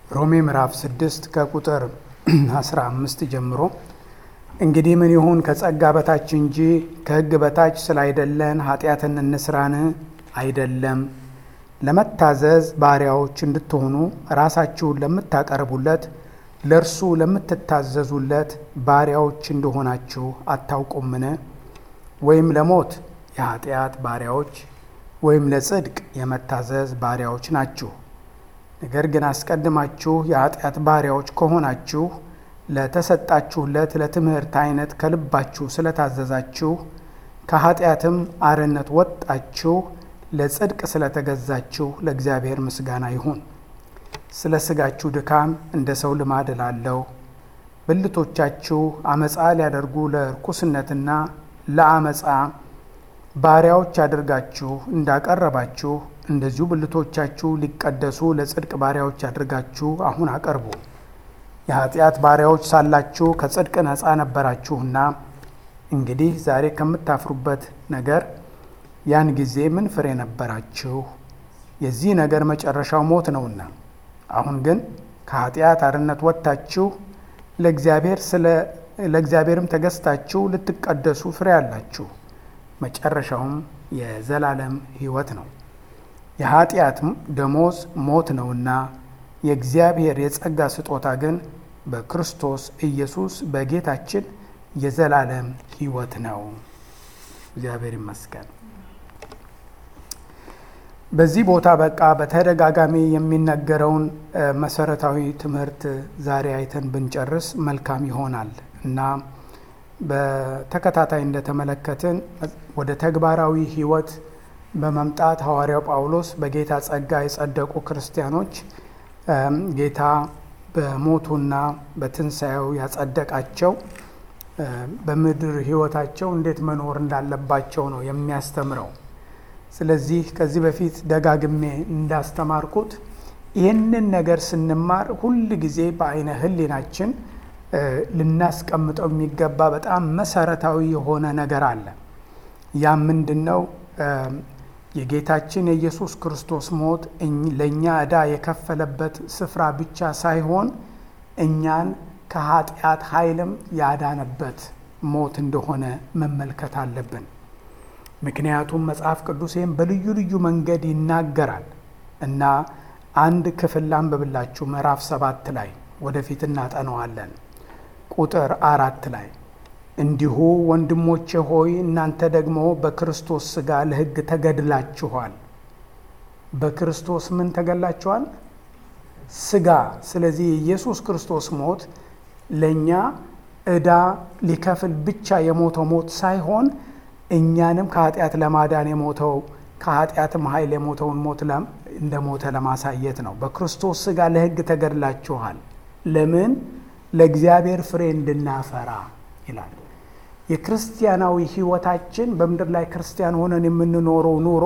ሮሜ ምዕራፍ 6 ከቁጥር 15 ጀምሮ እንግዲህ ምን ይሁን ከጸጋ በታች እንጂ ከሕግ በታች ስላይደለን ኃጢአትን እንስራን አይደለም። ለመታዘዝ ባሪያዎች እንድትሆኑ ራሳችሁን ለምታቀርቡለት ለእርሱ ለምትታዘዙለት ባሪያዎች እንደሆናችሁ አታውቁምን? ወይም ለሞት የኃጢአት ባሪያዎች ወይም ለጽድቅ የመታዘዝ ባሪያዎች ናችሁ። ነገር ግን አስቀድማችሁ የኃጢአት ባሪያዎች ከሆናችሁ ለተሰጣችሁለት ለትምህርት አይነት ከልባችሁ ስለታዘዛችሁ ከኃጢአትም አርነት ወጣችሁ ለጽድቅ ስለተገዛችሁ ለእግዚአብሔር ምስጋና ይሁን። ስለ ሥጋችሁ ድካም እንደ ሰው ልማድ እላለሁ። ብልቶቻችሁ አመፃ ሊያደርጉ ለርኩስነትና ለአመፃ ባሪያዎች አድርጋችሁ እንዳቀረባችሁ እንደዚሁ ብልቶቻችሁ ሊቀደሱ ለጽድቅ ባሪያዎች አድርጋችሁ አሁን አቀርቡ። የኃጢአት ባሪያዎች ሳላችሁ ከጽድቅ ነፃ ነበራችሁና፣ እንግዲህ ዛሬ ከምታፍሩበት ነገር ያን ጊዜ ምን ፍሬ ነበራችሁ? የዚህ ነገር መጨረሻው ሞት ነውና። አሁን ግን ከኃጢአት አርነት ወጥታችሁ ለእግዚአብሔርም ተገዝታችሁ ልትቀደሱ ፍሬ አላችሁ። መጨረሻውም የዘላለም ሕይወት ነው። የኃጢአት ደሞዝ ሞት ነውና የእግዚአብሔር የጸጋ ስጦታ ግን በክርስቶስ ኢየሱስ በጌታችን የዘላለም ሕይወት ነው። እግዚአብሔር ይመስገን። በዚህ ቦታ በቃ በተደጋጋሚ የሚነገረውን መሰረታዊ ትምህርት ዛሬ አይተን ብንጨርስ መልካም ይሆናል እና በተከታታይ እንደተመለከትን ወደ ተግባራዊ ሕይወት በመምጣት ሐዋርያው ጳውሎስ በጌታ ጸጋ የጸደቁ ክርስቲያኖች ጌታ በሞቱና በትንሣኤው ያጸደቃቸው በምድር ሕይወታቸው እንዴት መኖር እንዳለባቸው ነው የሚያስተምረው። ስለዚህ ከዚህ በፊት ደጋግሜ እንዳስተማርኩት ይህንን ነገር ስንማር ሁል ጊዜ በአይነ ሕሊናችን ልናስቀምጠው የሚገባ በጣም መሰረታዊ የሆነ ነገር አለ። ያ ምንድን ነው? የጌታችን የኢየሱስ ክርስቶስ ሞት ለእኛ ዕዳ የከፈለበት ስፍራ ብቻ ሳይሆን እኛን ከኃጢአት ኃይልም ያዳነበት ሞት እንደሆነ መመልከት አለብን። ምክንያቱም መጽሐፍ ቅዱሴም በልዩ ልዩ መንገድ ይናገራል እና አንድ ክፍል ላንብብላችሁ። ምዕራፍ ሰባት ላይ ወደፊት እናጠነዋለን። ቁጥር አራት ላይ እንዲሁ ወንድሞቼ ሆይ እናንተ ደግሞ በክርስቶስ ሥጋ ለሕግ ተገድላችኋል። በክርስቶስ ምን ተገድላችኋል? ሥጋ። ስለዚህ የኢየሱስ ክርስቶስ ሞት ለእኛ ዕዳ ሊከፍል ብቻ የሞተው ሞት ሳይሆን እኛንም ከኃጢአት ለማዳን የሞተው ከኃጢአትም ኃይል የሞተውን ሞት እንደ ሞተ ለማሳየት ነው። በክርስቶስ ሥጋ ለሕግ ተገድላችኋል። ለምን? ለእግዚአብሔር ፍሬ እንድናፈራ ይላል። የክርስቲያናዊ ሕይወታችን በምድር ላይ ክርስቲያን ሆነን የምንኖረው ኑሮ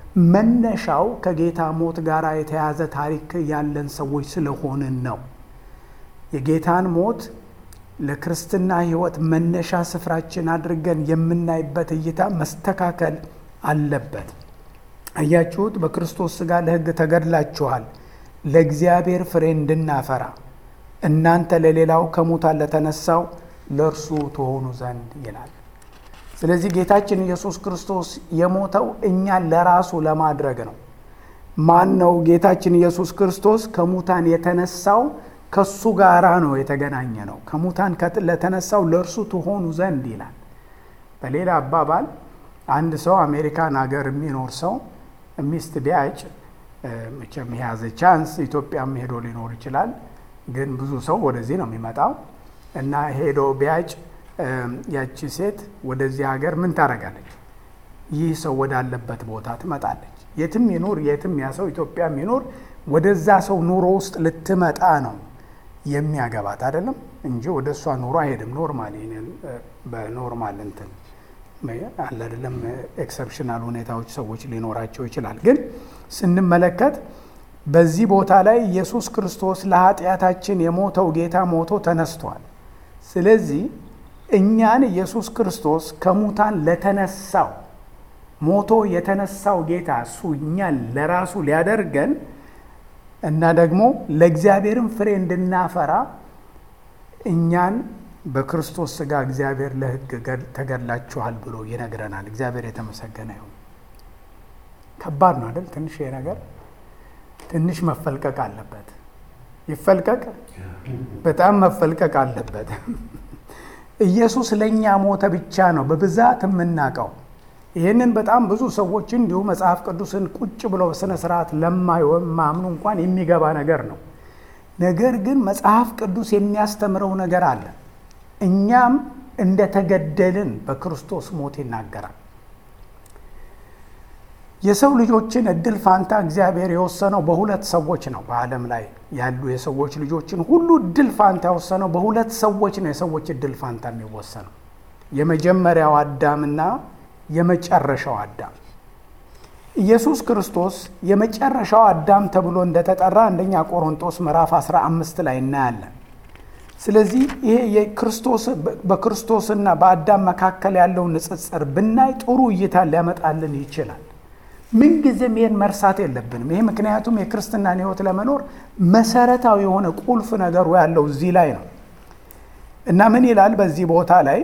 መነሻው ከጌታ ሞት ጋር የተያዘ ታሪክ ያለን ሰዎች ስለሆንን ነው። የጌታን ሞት ለክርስትና ሕይወት መነሻ ስፍራችን አድርገን የምናይበት እይታ መስተካከል አለበት። አያችሁት? በክርስቶስ ሥጋ ለሕግ ተገድላችኋል ለእግዚአብሔር ፍሬ እንድናፈራ እናንተ ለሌላው ከሙታን ለተነሳው ለእርሱ ትሆኑ ዘንድ ይላል። ስለዚህ ጌታችን ኢየሱስ ክርስቶስ የሞተው እኛን ለራሱ ለማድረግ ነው። ማን ነው ጌታችን ኢየሱስ ክርስቶስ ከሙታን የተነሳው? ከሱ ጋራ ነው የተገናኘ ነው። ከሙታን ለተነሳው ለእርሱ ትሆኑ ዘንድ ይላል። በሌላ አባባል አንድ ሰው አሜሪካን ሀገር የሚኖር ሰው ሚስት ቢያጭ መቼም የያዘ ቻንስ ኢትዮጵያም ሄዶ ሊኖር ይችላል። ግን ብዙ ሰው ወደዚህ ነው የሚመጣው እና ሄዶ ቢያጭ ያቺ ሴት ወደዚህ ሀገር ምን ታደርጋለች? ይህ ሰው ወዳለበት ቦታ ትመጣለች። የትም ይኑር የትም ያ ሰው ኢትዮጵያም ይኑር ወደዛ ሰው ኑሮ ውስጥ ልትመጣ ነው የሚያገባት አይደለም እንጂ ወደ እሷ ኑሮ አይሄድም። ኖርማል በኖርማል እንትን አለ አይደለም። ኤክሰፕሽናል ሁኔታዎች ሰዎች ሊኖራቸው ይችላል። ግን ስንመለከት በዚህ ቦታ ላይ ኢየሱስ ክርስቶስ ለኃጢአታችን የሞተው ጌታ ሞቶ ተነስቷል። ስለዚህ እኛን ኢየሱስ ክርስቶስ ከሙታን ለተነሳው ሞቶ የተነሳው ጌታ እሱ እኛን ለራሱ ሊያደርገን እና ደግሞ ለእግዚአብሔርም ፍሬ እንድናፈራ እኛን በክርስቶስ ሥጋ እግዚአብሔር ለሕግ ተገድላችኋል ብሎ ይነግረናል። እግዚአብሔር የተመሰገነ ይሁን። ከባድ ነው አይደል? ትንሽ ይሄ ነገር ትንሽ መፈልቀቅ አለበት። ይፈልቀቅ፣ በጣም መፈልቀቅ አለበት። ኢየሱስ ለእኛ ሞተ ብቻ ነው በብዛት የምናውቀው። ይህንን በጣም ብዙ ሰዎች እንዲሁ መጽሐፍ ቅዱስን ቁጭ ብለው በስነ ስርዓት ለማያምኑ እንኳን የሚገባ ነገር ነው። ነገር ግን መጽሐፍ ቅዱስ የሚያስተምረው ነገር አለ። እኛም እንደተገደልን በክርስቶስ ሞት ይናገራል። የሰው ልጆችን እድል ፋንታ እግዚአብሔር የወሰነው በሁለት ሰዎች ነው። በዓለም ላይ ያሉ የሰዎች ልጆችን ሁሉ እድል ፋንታ የወሰነው በሁለት ሰዎች ነው። የሰዎች እድል ፋንታ የሚወሰነው የመጀመሪያው አዳምና የመጨረሻው አዳም ኢየሱስ ክርስቶስ የመጨረሻው አዳም ተብሎ እንደተጠራ አንደኛ ቆሮንጦስ ምዕራፍ 15 ላይ እናያለን። ስለዚህ ይሄ የክርስቶስ በክርስቶስና በአዳም መካከል ያለውን ንጽጽር ብናይ ጥሩ እይታ ሊያመጣልን ይችላል። ምንጊዜም ይህን መርሳት የለብንም። ይሄ ምክንያቱም የክርስትናን ሕይወት ለመኖር መሰረታዊ የሆነ ቁልፍ ነገሩ ያለው እዚህ ላይ ነው እና ምን ይላል በዚህ ቦታ ላይ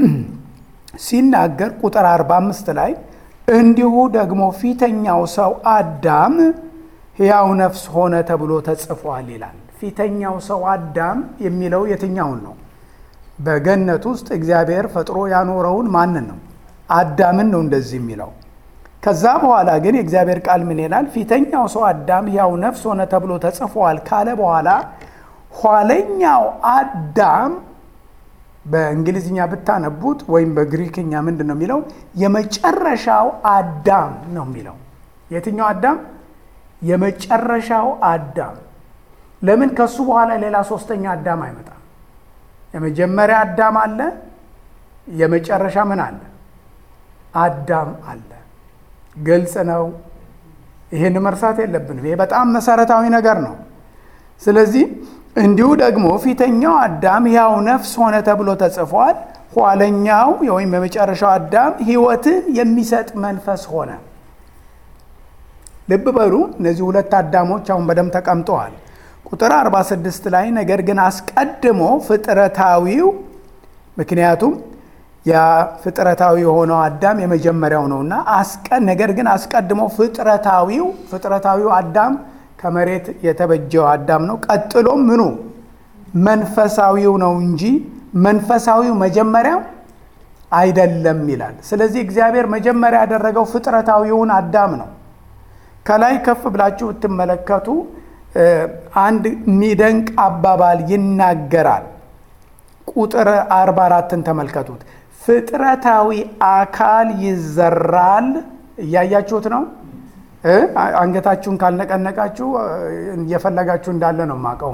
ሲናገር ቁጥር 45 ላይ እንዲሁ ደግሞ ፊተኛው ሰው አዳም ሕያው ነፍስ ሆነ ተብሎ ተጽፏል ይላል። ፊተኛው ሰው አዳም የሚለው የትኛውን ነው? በገነት ውስጥ እግዚአብሔር ፈጥሮ ያኖረውን ማንን ነው? አዳምን ነው እንደዚህ የሚለው። ከዛ በኋላ ግን የእግዚአብሔር ቃል ምን ይላል? ፊተኛው ሰው አዳም ሕያው ነፍስ ሆነ ተብሎ ተጽፏል ካለ በኋላ ኋለኛው አዳም በእንግሊዝኛ ብታነቡት ወይም በግሪክኛ ምንድን ነው የሚለው? የመጨረሻው አዳም ነው የሚለው። የትኛው አዳም? የመጨረሻው አዳም። ለምን ከሱ በኋላ ሌላ ሶስተኛ አዳም አይመጣም? የመጀመሪያ አዳም አለ፣ የመጨረሻ ምን አለ? አዳም አለ። ግልጽ ነው። ይህን መርሳት የለብንም። ይሄ በጣም መሰረታዊ ነገር ነው። ስለዚህ እንዲሁ ደግሞ ፊተኛው አዳም ሕያው ነፍስ ሆነ ተብሎ ተጽፏል። ኋለኛው ወይም የመጨረሻው አዳም ሕይወትን የሚሰጥ መንፈስ ሆነ። ልብ በሉ እነዚህ ሁለት አዳሞች አሁን በደንብ ተቀምጠዋል። ቁጥር 46 ላይ ነገር ግን አስቀድሞ ፍጥረታዊው ምክንያቱም ያ ፍጥረታዊ የሆነው አዳም የመጀመሪያው ነውና ነገር ግን አስቀድሞ ፍጥረታዊው ፍጥረታዊው አዳም ከመሬት የተበጀው አዳም ነው። ቀጥሎም ምኑ መንፈሳዊው ነው እንጂ መንፈሳዊው መጀመሪያው አይደለም ይላል። ስለዚህ እግዚአብሔር መጀመሪያ ያደረገው ፍጥረታዊውን አዳም ነው። ከላይ ከፍ ብላችሁ ብትመለከቱ አንድ የሚደንቅ አባባል ይናገራል። ቁጥር 44ን ተመልከቱት። ፍጥረታዊ አካል ይዘራል። እያያችሁት ነው። አንገታችሁን ካልነቀነቃችሁ እየፈለጋችሁ እንዳለ ነው የማውቀው።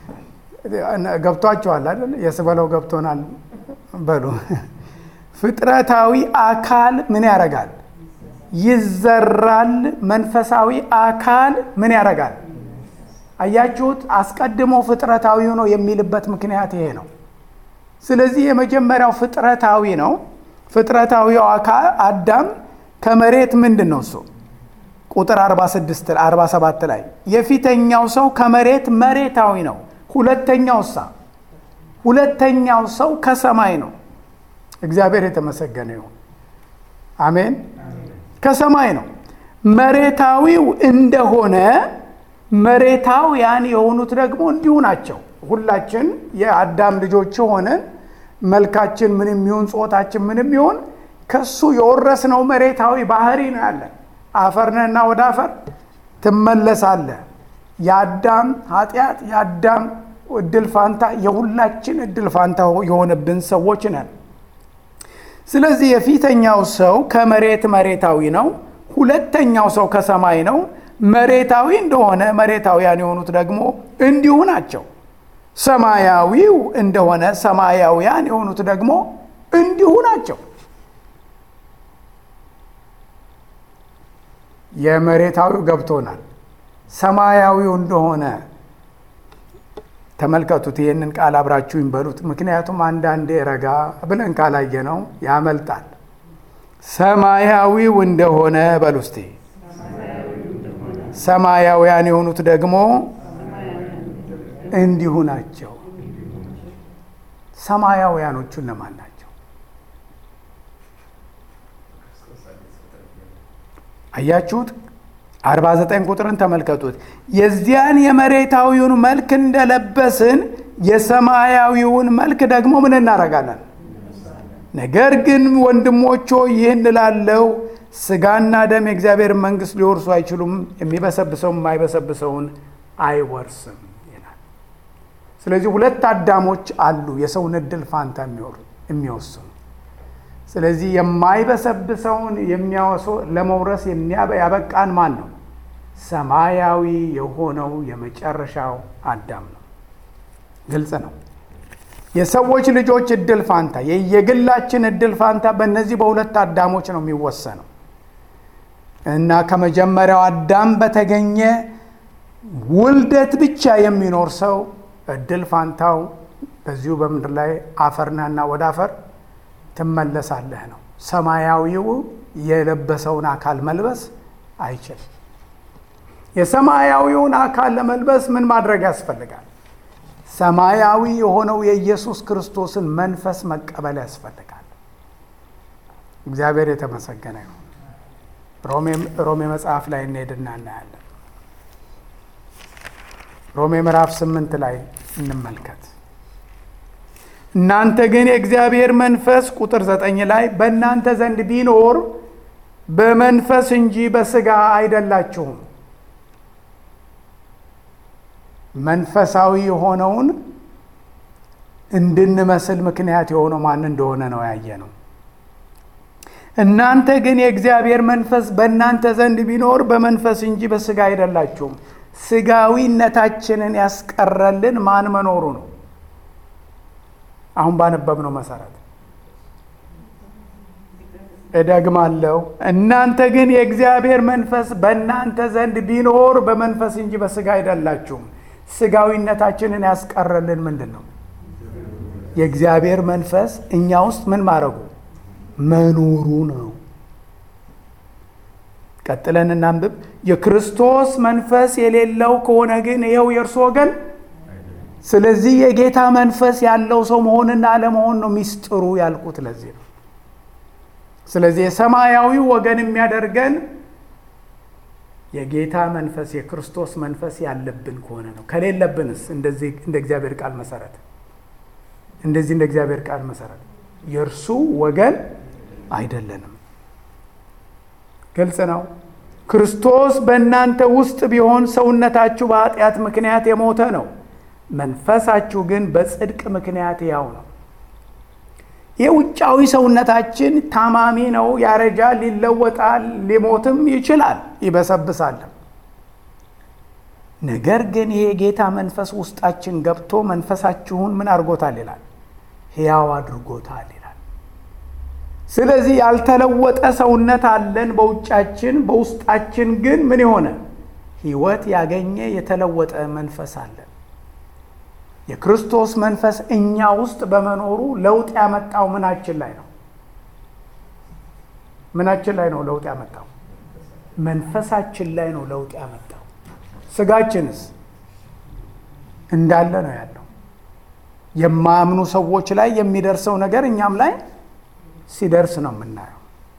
ገብቷችኋል አይደል? የስበለው ገብቶናል በሉ። ፍጥረታዊ አካል ምን ያደርጋል? ይዘራል። መንፈሳዊ አካል ምን ያደርጋል? አያችሁት? አስቀድሞ ፍጥረታዊው ነው የሚልበት ምክንያት ይሄ ነው። ስለዚህ የመጀመሪያው ፍጥረታዊ ነው። ፍጥረታዊው አካል አዳም ከመሬት ምንድን ነው እሱ ቁጥር 46 47 ላይ የፊተኛው ሰው ከመሬት መሬታዊ ነው። ሁለተኛው ሳ ሁለተኛው ሰው ከሰማይ ነው። እግዚአብሔር የተመሰገነ ይሁን። አሜን። ከሰማይ ነው። መሬታዊው እንደሆነ መሬታውያን የሆኑት ደግሞ እንዲሁ ናቸው። ሁላችን የአዳም ልጆች ሆነን መልካችን ምንም ይሁን ጾታችን ምንም ይሁን ከሱ የወረስነው መሬታዊ ባህሪ ነው ያለን። አፈር ነህና ወደ አፈር ትመለሳለህ። የአዳም ኃጢአት የአዳም እድል ፋንታ የሁላችን እድል ፋንታ የሆነብን ሰዎች ነን። ስለዚህ የፊተኛው ሰው ከመሬት መሬታዊ ነው። ሁለተኛው ሰው ከሰማይ ነው። መሬታዊ እንደሆነ መሬታውያን የሆኑት ደግሞ እንዲሁ ናቸው። ሰማያዊው እንደሆነ ሰማያውያን የሆኑት ደግሞ እንዲሁ ናቸው። የመሬታዊው ገብቶናል። ሰማያዊው እንደሆነ ተመልከቱት። ይህንን ቃል አብራችሁ ይንበሉት። ምክንያቱም አንዳንዴ ረጋ ብለን ካላየ ነው ያመልጣል። ሰማያዊው እንደሆነ በሉ እስቲ። ሰማያውያን የሆኑት ደግሞ እንዲሁ ናቸው። ሰማያውያኖቹ እነማን ናቸው? አያችሁት? 49 ቁጥርን ተመልከቱት። የዚያን የመሬታዊውን መልክ እንደለበስን የሰማያዊውን መልክ ደግሞ ምን እናደርጋለን? ነገር ግን ወንድሞች ሆይ ይህን እላለሁ፣ ሥጋና ደም የእግዚአብሔር መንግሥት ሊወርሱ አይችሉም፣ የሚበሰብሰው የማይበሰብሰውን አይወርስም ይላል። ስለዚህ ሁለት አዳሞች አሉ የሰውን እድል ፋንታ የሚወስኑ። ስለዚህ የማይበሰብሰውን የሚያወሱ ለመውረስ ያበቃን ማን ነው? ሰማያዊ የሆነው የመጨረሻው አዳም ነው። ግልጽ ነው። የሰዎች ልጆች እድል ፋንታ የየግላችን እድል ፋንታ በእነዚህ በሁለት አዳሞች ነው የሚወሰነው እና ከመጀመሪያው አዳም በተገኘ ውልደት ብቻ የሚኖር ሰው እድል ፋንታው በዚሁ በምድር ላይ አፈርነህና ወደ አፈር ትመለሳለህ ነው። ሰማያዊው የለበሰውን አካል መልበስ አይችልም። የሰማያዊውን አካል ለመልበስ ምን ማድረግ ያስፈልጋል? ሰማያዊ የሆነው የኢየሱስ ክርስቶስን መንፈስ መቀበል ያስፈልጋል። እግዚአብሔር የተመሰገነ ይሁን። ሮሜ መጽሐፍ ላይ እንሄድና እናያለን። ሮሜ ምዕራፍ ስምንት ላይ እንመልከት። እናንተ ግን የእግዚአብሔር መንፈስ ቁጥር ዘጠኝ ላይ በእናንተ ዘንድ ቢኖር በመንፈስ እንጂ በሥጋ አይደላችሁም መንፈሳዊ የሆነውን እንድንመስል ምክንያት የሆነው ማን እንደሆነ ነው ያየ ነው። እናንተ ግን የእግዚአብሔር መንፈስ በእናንተ ዘንድ ቢኖር በመንፈስ እንጂ በሥጋ አይደላችሁም። ሥጋዊነታችንን ያስቀረልን ማን መኖሩ ነው? አሁን ባነበብነው መሰረት እደግማለሁ። እናንተ ግን የእግዚአብሔር መንፈስ በእናንተ ዘንድ ቢኖር በመንፈስ እንጂ በሥጋ አይደላችሁም። ሥጋዊነታችንን ያስቀረልን ምንድን ነው? የእግዚአብሔር መንፈስ እኛ ውስጥ ምን ማድረጉ መኖሩ ነው። ቀጥለን እናንብብ። የክርስቶስ መንፈስ የሌለው ከሆነ ግን ይኸው የእርሱ ወገን። ስለዚህ የጌታ መንፈስ ያለው ሰው መሆንና አለመሆን ነው ሚስጥሩ ያልኩት ለዚህ ነው። ስለዚህ የሰማያዊ ወገን የሚያደርገን የጌታ መንፈስ የክርስቶስ መንፈስ ያለብን ከሆነ ነው። ከሌለብንስ እንደዚህ እንደ እግዚአብሔር ቃል መሰረት እንደዚህ እንደ እግዚአብሔር ቃል መሰረት የእርሱ ወገን አይደለንም። ግልጽ ነው። ክርስቶስ በእናንተ ውስጥ ቢሆን ሰውነታችሁ በኃጢአት ምክንያት የሞተ ነው፣ መንፈሳችሁ ግን በጽድቅ ምክንያት ያው ነው። የውጫዊ ሰውነታችን ታማሚ ነው፣ ያረጃል፣ ይለወጣል፣ ሊሞትም ይችላል፣ ይበሰብሳልም። ነገር ግን ይሄ የጌታ መንፈስ ውስጣችን ገብቶ መንፈሳችሁን ምን አድርጎታል ይላል? ሕያው አድርጎታል ይላል። ስለዚህ ያልተለወጠ ሰውነት አለን በውጫችን፣ በውስጣችን ግን ምን የሆነ ሕይወት ያገኘ የተለወጠ መንፈስ አለን። የክርስቶስ መንፈስ እኛ ውስጥ በመኖሩ ለውጥ ያመጣው ምናችን ላይ ነው? ምናችን ላይ ነው ለውጥ ያመጣው? መንፈሳችን ላይ ነው ለውጥ ያመጣው። ስጋችንስ እንዳለ ነው ያለው። የማያምኑ ሰዎች ላይ የሚደርሰው ነገር እኛም ላይ ሲደርስ ነው የምናየው።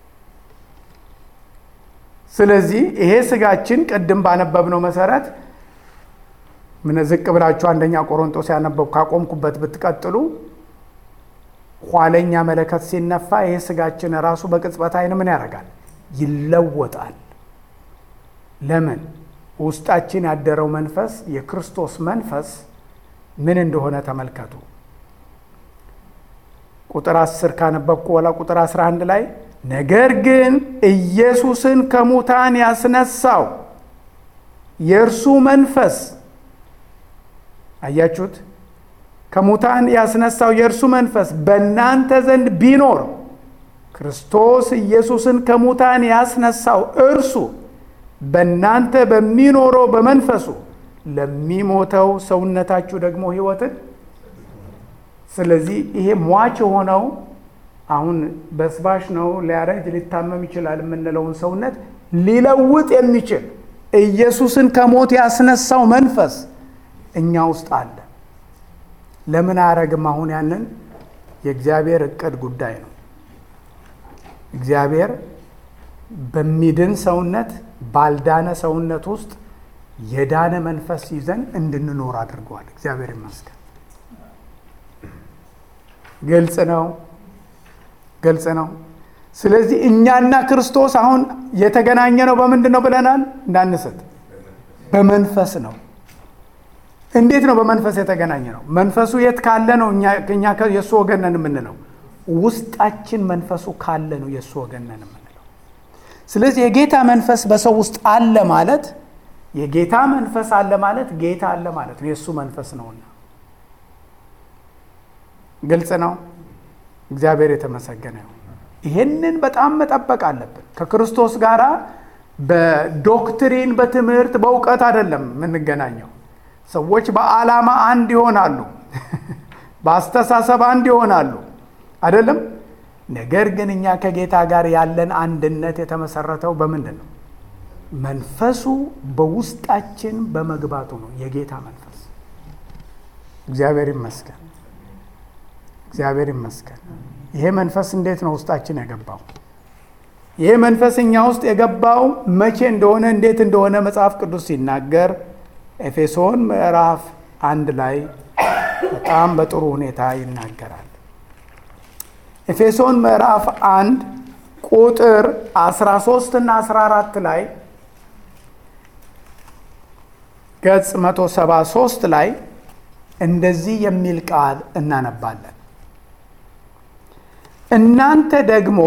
ስለዚህ ይሄ ስጋችን ቅድም ባነበብነው መሰረት ምን ዝቅ ብላችሁ አንደኛ ቆሮንጦስ ያነበብ ካቆምኩበት ብትቀጥሉ ኋለኛ መለከት ሲነፋ ይሄ ስጋችን ራሱ በቅጽበት ዓይን ምን ያደርጋል? ይለወጣል። ለምን? ውስጣችን ያደረው መንፈስ የክርስቶስ መንፈስ ምን እንደሆነ ተመልከቱ። ቁጥር 10 ካነበብኩ በኋላ ቁጥር 11 ላይ ነገር ግን ኢየሱስን ከሙታን ያስነሳው የእርሱ መንፈስ አያችሁት? ከሙታን ያስነሳው የእርሱ መንፈስ በእናንተ ዘንድ ቢኖር ክርስቶስ ኢየሱስን ከሙታን ያስነሳው እርሱ በእናንተ በሚኖረው በመንፈሱ ለሚሞተው ሰውነታችሁ ደግሞ ሕይወትን። ስለዚህ ይሄ ሟች የሆነው አሁን በስባሽ ነው ሊያረጅ ሊታመም ይችላል የምንለውን ሰውነት ሊለውጥ የሚችል ኢየሱስን ከሞት ያስነሳው መንፈስ እኛ ውስጥ አለ። ለምን አያረግም? አሁን ያንን የእግዚአብሔር እቅድ ጉዳይ ነው። እግዚአብሔር በሚድን ሰውነት ባልዳነ ሰውነት ውስጥ የዳነ መንፈስ ይዘን እንድንኖር አድርገዋል። እግዚአብሔር ይመስገን። ግልጽ ነው፣ ግልጽ ነው። ስለዚህ እኛና ክርስቶስ አሁን የተገናኘ ነው በምንድን ነው ብለናል? እንዳንስት በመንፈስ ነው። እንዴት ነው በመንፈስ የተገናኘ ነው? መንፈሱ የት ካለ ነው እኛ የእሱ ወገን ነን የምንለው? ውስጣችን መንፈሱ ካለ ነው የእሱ ወገን ነን የምንለው። ስለዚህ የጌታ መንፈስ በሰው ውስጥ አለ ማለት የጌታ መንፈስ አለ ማለት ጌታ አለ ማለት ነው። የእሱ መንፈስ ነውና ግልጽ ነው። እግዚአብሔር የተመሰገነ ነው። ይህንን በጣም መጠበቅ አለብን። ከክርስቶስ ጋር በዶክትሪን በትምህርት በእውቀት አይደለም የምንገናኘው። ሰዎች በዓላማ አንድ ይሆናሉ፣ በአስተሳሰብ አንድ ይሆናሉ አይደለም። ነገር ግን እኛ ከጌታ ጋር ያለን አንድነት የተመሰረተው በምንድን ነው? መንፈሱ በውስጣችን በመግባቱ ነው። የጌታ መንፈስ እግዚአብሔር ይመስገን፣ እግዚአብሔር ይመስገን። ይሄ መንፈስ እንዴት ነው ውስጣችን የገባው? ይሄ መንፈስ እኛ ውስጥ የገባው መቼ እንደሆነ እንዴት እንደሆነ መጽሐፍ ቅዱስ ሲናገር ኤፌሶን ምዕራፍ አንድ ላይ በጣም በጥሩ ሁኔታ ይናገራል። ኤፌሶን ምዕራፍ አንድ ቁጥር 13 እና 14 ላይ ገጽ 173 ላይ እንደዚህ የሚል ቃል እናነባለን። እናንተ ደግሞ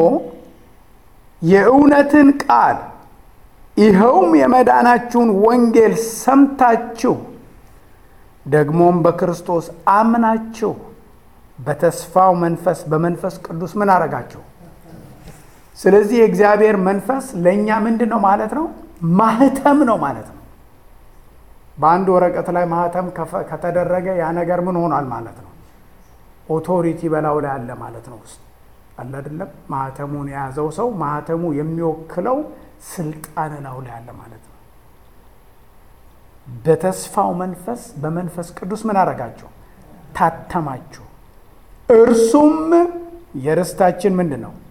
የእውነትን ቃል ይኸውም የመዳናችሁን ወንጌል ሰምታችሁ ደግሞም በክርስቶስ አምናችሁ በተስፋው መንፈስ በመንፈስ ቅዱስ ምን አረጋችሁ? ስለዚህ የእግዚአብሔር መንፈስ ለእኛ ምንድን ነው ማለት ነው? ማህተም ነው ማለት ነው። በአንድ ወረቀት ላይ ማህተም ከተደረገ ያ ነገር ምን ሆኗል ማለት ነው? ኦቶሪቲ በላዩ ላይ አለ ማለት ነው። ውስጥ አለ አይደለም? ማህተሙን የያዘው ሰው ማህተሙ የሚወክለው ስልጣን ላዩ ላይ አለ ማለት ነው። በተስፋው መንፈስ በመንፈስ ቅዱስ ምን አረጋችሁ? ታተማችሁ። እርሱም የርስታችን ምንድን ነው?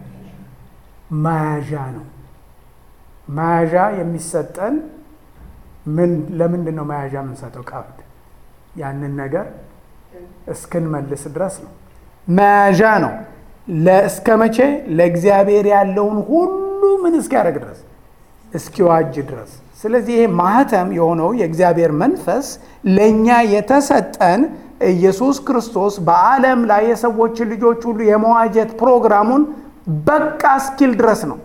መያዣ ነው። መያዣ የሚሰጠን ምን ለምንድን ነው መያዣ የምንሰጠው? ቀብድ ያንን ነገር እስክንመልስ ድረስ ነው። መያዣ ነው። እስከ መቼ? ለእግዚአብሔር ያለውን ሁሉ ምን እስኪያደርግ ድረስ እስኪዋጅ ድረስ። ስለዚህ ይሄ ማህተም የሆነው የእግዚአብሔር መንፈስ ለእኛ የተሰጠን ኢየሱስ ክርስቶስ በዓለም ላይ የሰዎችን ልጆች ሁሉ የመዋጀት ፕሮግራሙን በቃ እስኪል ድረስ ነው።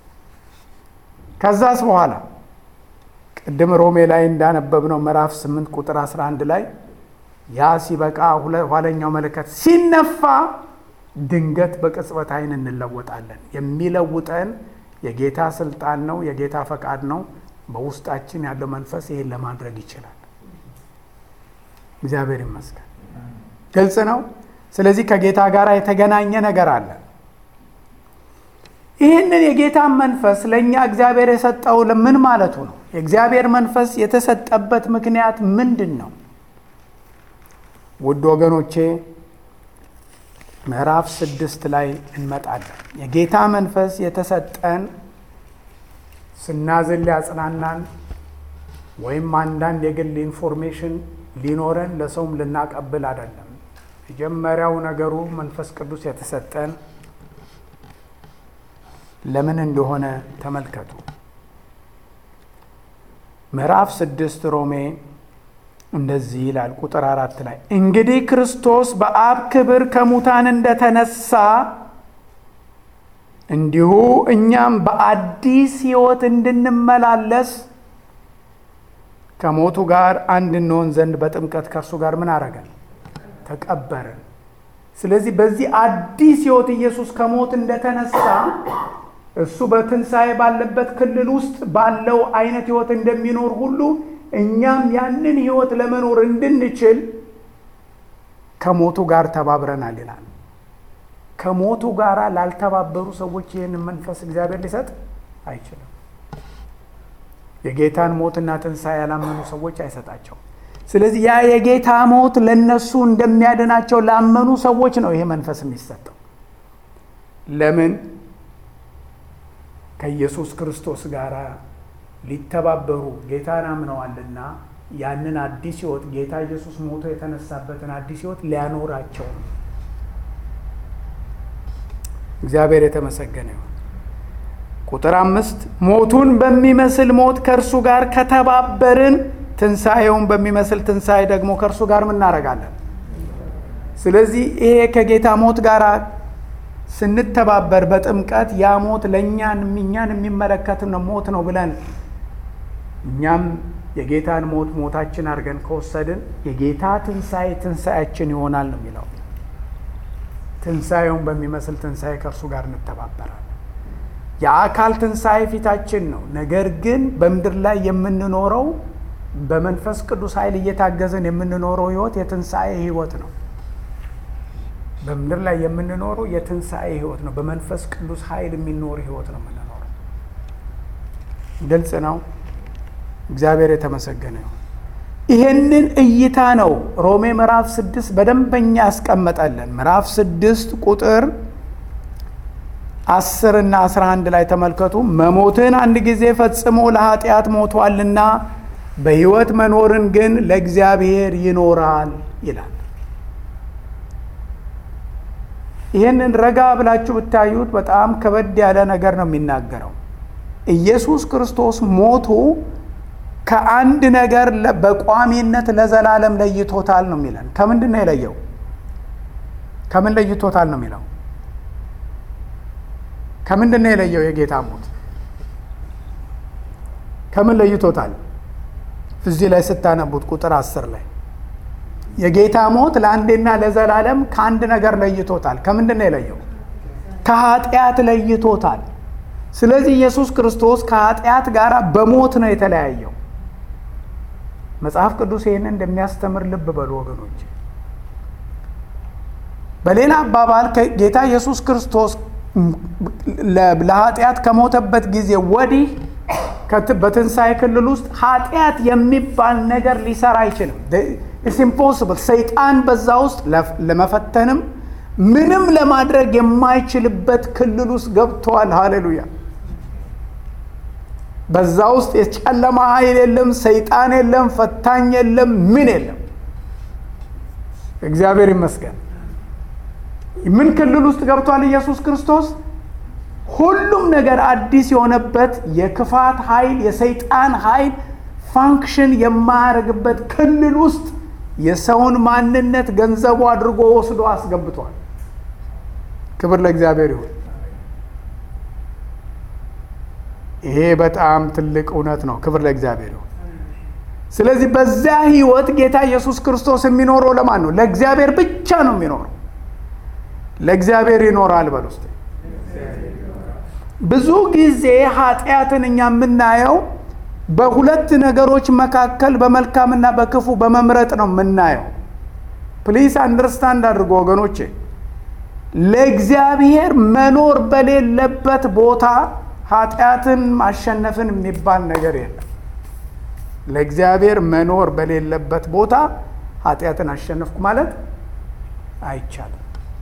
ከዛስ በኋላ ቅድም ሮሜ ላይ እንዳነበብነው ምዕራፍ 8 ቁጥር 11 ላይ ያ ሲበቃ ኋለኛው መለከት ሲነፋ ድንገት በቅጽበት ዓይን እንለወጣለን። የሚለውጠን የጌታ ስልጣን ነው፣ የጌታ ፈቃድ ነው። በውስጣችን ያለው መንፈስ ይሄን ለማድረግ ይችላል። እግዚአብሔር ይመስገን። ግልጽ ነው። ስለዚህ ከጌታ ጋር የተገናኘ ነገር አለ። ይህንን የጌታን መንፈስ ለእኛ እግዚአብሔር የሰጠው ምን ማለቱ ነው? የእግዚአብሔር መንፈስ የተሰጠበት ምክንያት ምንድን ነው? ውድ ወገኖቼ ምዕራፍ ስድስት ላይ እንመጣለን። የጌታ መንፈስ የተሰጠን ስናዝን ሊያጽናናን ወይም አንዳንድ የግል ኢንፎርሜሽን ሊኖረን ለሰውም ልናቀብል አይደለም። መጀመሪያው ነገሩ መንፈስ ቅዱስ የተሰጠን ለምን እንደሆነ ተመልከቱ። ምዕራፍ ስድስት ሮሜ እንደዚህ ይላል ቁጥር አራት ላይ እንግዲህ ክርስቶስ በአብ ክብር ከሙታን እንደተነሳ እንዲሁ እኛም በአዲስ ሕይወት እንድንመላለስ ከሞቱ ጋር አንድ እንሆን ዘንድ በጥምቀት ከእርሱ ጋር ምን አረገን? ተቀበርን። ስለዚህ በዚህ አዲስ ሕይወት ኢየሱስ ከሞት እንደተነሳ እሱ በትንሣኤ ባለበት ክልል ውስጥ ባለው አይነት ሕይወት እንደሚኖር ሁሉ እኛም ያንን ሕይወት ለመኖር እንድንችል ከሞቱ ጋር ተባብረናል ይላል። ከሞቱ ጋር ላልተባበሩ ሰዎች ይህንን መንፈስ እግዚአብሔር ሊሰጥ አይችልም። የጌታን ሞትና ትንሣኤ ያላመኑ ሰዎች አይሰጣቸውም። ስለዚህ ያ የጌታ ሞት ለነሱ እንደሚያድናቸው ላመኑ ሰዎች ነው ይሄ መንፈስ የሚሰጠው። ለምን? ከኢየሱስ ክርስቶስ ጋር ሊተባበሩ ጌታን አምነዋልና ያንን አዲስ ሕይወት ጌታ ኢየሱስ ሞቶ የተነሳበትን አዲስ ሕይወት ሊያኖራቸው ነው። እግዚአብሔር የተመሰገነ ይሁን። ቁጥር አምስት ሞቱን በሚመስል ሞት ከእርሱ ጋር ከተባበርን ትንሣኤውን በሚመስል ትንሣኤ ደግሞ ከእርሱ ጋር ምናደርጋለን። ስለዚህ ይሄ ከጌታ ሞት ጋር ስንተባበር በጥምቀት ያ ሞት ለእኛን እኛን የሚመለከት ነው ሞት ነው ብለን እኛም የጌታን ሞት ሞታችን አድርገን ከወሰድን የጌታ ትንሣኤ ትንሣኤያችን ይሆናል ነው የሚለው። ትንሣኤውን በሚመስል ትንሣኤ ከእርሱ ጋር እንተባበራለን። የአካል ትንሣኤ ፊታችን ነው። ነገር ግን በምድር ላይ የምንኖረው በመንፈስ ቅዱስ ኃይል እየታገዘን የምንኖረው ህይወት የትንሣኤ ህይወት ነው። በምድር ላይ የምንኖረው የትንሣኤ ህይወት ነው። በመንፈስ ቅዱስ ኃይል የሚኖር ህይወት ነው የምንኖረው። ግልጽ ነው። እግዚአብሔር የተመሰገነ ይሁን። ይሄንን እይታ ነው ሮሜ ምዕራፍ ስድስት በደንበኛ ያስቀመጠልን። ምዕራፍ ስድስት ቁጥር አስር እና አስራ አንድ ላይ ተመልከቱ። መሞትን አንድ ጊዜ ፈጽሞ ለኃጢአት ሞቷልና በህይወት መኖርን ግን ለእግዚአብሔር ይኖራል ይላል። ይህንን ረጋ ብላችሁ ብታዩት በጣም ከበድ ያለ ነገር ነው የሚናገረው። ኢየሱስ ክርስቶስ ሞቱ ከአንድ ነገር በቋሚነት ለዘላለም ለይቶታል ነው የሚለን። ከምንድን ነው የለየው? ከምን ለይቶታል ነው የሚለው? ከምንድን ነው የለየው? የጌታ ሞት ከምን ለይቶታል? እዚህ ላይ ስታነቡት ቁጥር አስር ላይ የጌታ ሞት ለአንዴና ለዘላለም ከአንድ ነገር ለይቶታል። ከምንድን ነው የለየው? ከኃጢአት ለይቶታል። ስለዚህ ኢየሱስ ክርስቶስ ከኃጢአት ጋር በሞት ነው የተለያየው። መጽሐፍ ቅዱስ ይህንን እንደሚያስተምር ልብ በሉ ወገኖች። በሌላ አባባል ጌታ ኢየሱስ ክርስቶስ ለኃጢአት ከሞተበት ጊዜ ወዲህ በትንሣኤ ክልል ውስጥ ኃጢአት የሚባል ነገር ሊሰራ አይችልም። ኢትስ ኢምፖስብል። ሰይጣን በዛ ውስጥ ለመፈተንም ምንም ለማድረግ የማይችልበት ክልል ውስጥ ገብተዋል። ሃሌሉያ። በዛ ውስጥ የጨለማ ኃይል የለም፣ ሰይጣን የለም፣ ፈታኝ የለም፣ ምን የለም። እግዚአብሔር ይመስገን። ምን ክልል ውስጥ ገብቷል ኢየሱስ ክርስቶስ? ሁሉም ነገር አዲስ የሆነበት የክፋት ኃይል የሰይጣን ኃይል ፋንክሽን የማያደርግበት ክልል ውስጥ የሰውን ማንነት ገንዘቡ አድርጎ ወስዶ አስገብቷል። ክብር ለእግዚአብሔር ይሁን። ይሄ በጣም ትልቅ እውነት ነው። ክብር ለእግዚአብሔር ይሁን። ስለዚህ በዚያ ህይወት ጌታ ኢየሱስ ክርስቶስ የሚኖረው ለማን ነው? ለእግዚአብሔር ብቻ ነው የሚኖረው። ለእግዚአብሔር ይኖራል በል ውስጥ ብዙ ጊዜ ኃጢአትን እኛ የምናየው በሁለት ነገሮች መካከል በመልካምና በክፉ በመምረጥ ነው የምናየው። ፕሊስ አንደርስታንድ አድርጎ ወገኖቼ፣ ለእግዚአብሔር መኖር በሌለበት ቦታ ኃጢአትን ማሸነፍን የሚባል ነገር የለም። ለእግዚአብሔር መኖር በሌለበት ቦታ ኃጢአትን አሸነፍኩ ማለት አይቻልም።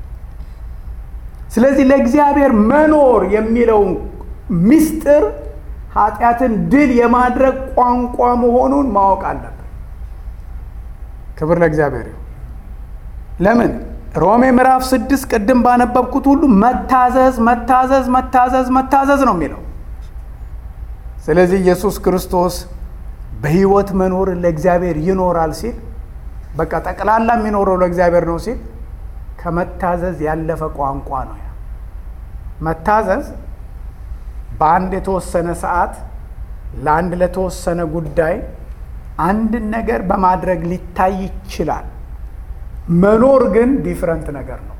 ስለዚህ ለእግዚአብሔር መኖር የሚለው ምስጢር ኃጢአትን ድል የማድረግ ቋንቋ መሆኑን ማወቅ አለብን። ክብር ለእግዚአብሔር ይሁን። ለምን ሮሜ ምዕራፍ ስድስት ቅድም ባነበብኩት ሁሉ መታዘዝ መታዘዝ መታዘዝ መታዘዝ ነው የሚለው። ስለዚህ ኢየሱስ ክርስቶስ በሕይወት መኖር ለእግዚአብሔር ይኖራል ሲል በቃ ጠቅላላ የሚኖረው ለእግዚአብሔር ነው ሲል ከመታዘዝ ያለፈ ቋንቋ ነው። ያ መታዘዝ በአንድ የተወሰነ ሰዓት ለአንድ ለተወሰነ ጉዳይ አንድን ነገር በማድረግ ሊታይ ይችላል። መኖር ግን ዲፍረንት ነገር ነው።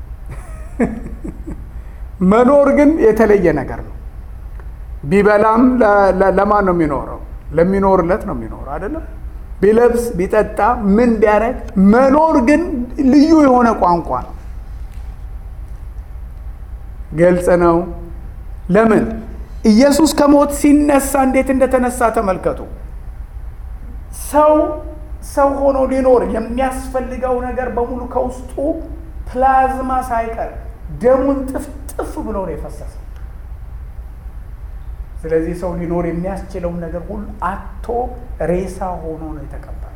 መኖር ግን የተለየ ነገር ነው። ቢበላም ለማን ነው የሚኖረው? ለሚኖርለት ነው የሚኖረው አይደለም። ቢለብስ ቢጠጣ ምን ቢያደርግ፣ መኖር ግን ልዩ የሆነ ቋንቋ ነው። ግልጽ ነው። ለምን ኢየሱስ ከሞት ሲነሳ እንዴት እንደተነሳ ተመልከቱ። ሰው ሰው ሆኖ ሊኖር የሚያስፈልገው ነገር በሙሉ ከውስጡ ፕላዝማ ሳይቀር ደሙን ጥፍጥፍ ብሎ ነው የፈሰሰው። ስለዚህ ሰው ሊኖር የሚያስችለውን ነገር ሁሉ አቶ ሬሳ ሆኖ ነው የተቀበለው።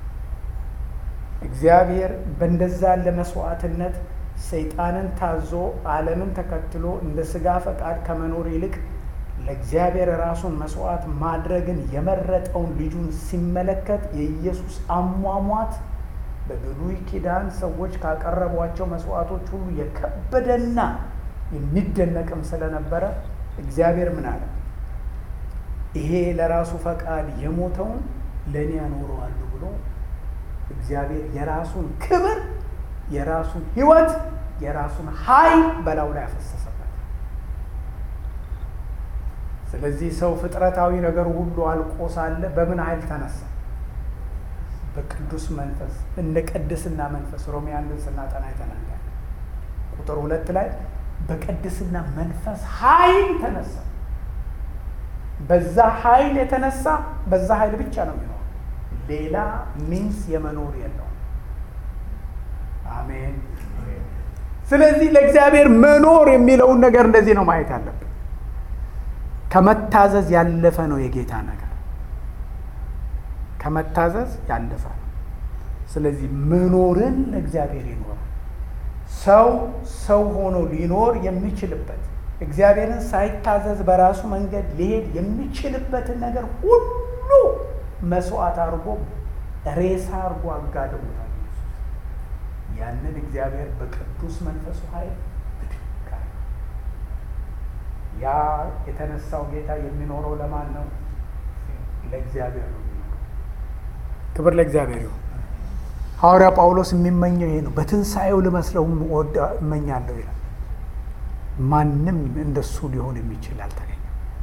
እግዚአብሔር በእንደዛ ያለ መስዋዕትነት ሰይጣንን ታዞ ዓለምን ተከትሎ እንደ ስጋ ፈቃድ ከመኖር ይልቅ ለእግዚአብሔር ራሱን መስዋዕት ማድረግን የመረጠውን ልጁን ሲመለከት የኢየሱስ አሟሟት በብሉይ ኪዳን ሰዎች ካቀረቧቸው መስዋዕቶች ሁሉ የከበደና የሚደነቅም ስለነበረ እግዚአብሔር ምን አለ? ይሄ ለራሱ ፈቃድ የሞተውን ለእኔ ያኖረዋሉ ብሎ እግዚአብሔር የራሱን ክብር፣ የራሱን ሕይወት፣ የራሱን ኃይል በላዩ ላይ ያፈሰሰበት። ስለዚህ ሰው ፍጥረታዊ ነገር ሁሉ አልቆ ሳለ በምን ኃይል ተነሳ? በቅዱስ መንፈስ እንደ ቅድስና መንፈስ ሮሜ አንድን ስናጠና የተናገረ ቁጥር ሁለት ላይ በቅድስና መንፈስ ኃይል ተነሳ። በዛ ኃይል የተነሳ በዛ ኃይል ብቻ ነው የሚኖር፣ ሌላ ሚንስ የመኖር የለውም። አሜን። ስለዚህ ለእግዚአብሔር መኖር የሚለውን ነገር እንደዚህ ነው ማየት ያለብን። ከመታዘዝ ያለፈ ነው የጌታ ነገር ከመታዘዝ ያለፈ ነው። ስለዚህ መኖርን ለእግዚአብሔር ይኖራል። ሰው ሰው ሆኖ ሊኖር የሚችልበት እግዚአብሔርን ሳይታዘዝ በራሱ መንገድ ሊሄድ የሚችልበትን ነገር ሁሉ መስዋዕት አድርጎ ሬሳ አድርጎ አጋድሞታል። ያንን እግዚአብሔር በቅዱስ መንፈሱ ኃይል ብድግ አለ። ያ የተነሳው ጌታ የሚኖረው ለማን ነው? ለእግዚአብሔር ነው። ክብር ለእግዚአብሔር ይሁን። ሐዋርያ ጳውሎስ የሚመኘው ይሄ ነው። በትንሣኤው ልመስለው እመኛለሁ ይላል። ማንም እንደሱ ሊሆን የሚችል አልተገኘም።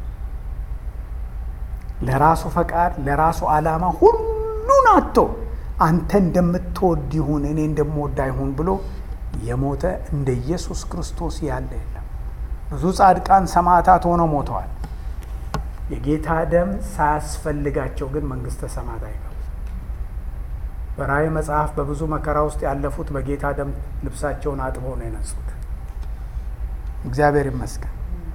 ለራሱ ፈቃድ፣ ለራሱ ዓላማ ሁሉን አጥቶ አንተ እንደምትወድ ይሁን እኔ እንደምወድ አይሁን ብሎ የሞተ እንደ ኢየሱስ ክርስቶስ ያለ የለም። ብዙ ጻድቃን ሰማዕታት ሆነው ሞተዋል። የጌታ ደም ሳያስፈልጋቸው ግን መንግሥተ ሰማያት አይገቡ። በራእይ መጽሐፍ በብዙ መከራ ውስጥ ያለፉት በጌታ ደም ልብሳቸውን አጥበው ነው የነጹት። እግዚአብሔር ይመስገን።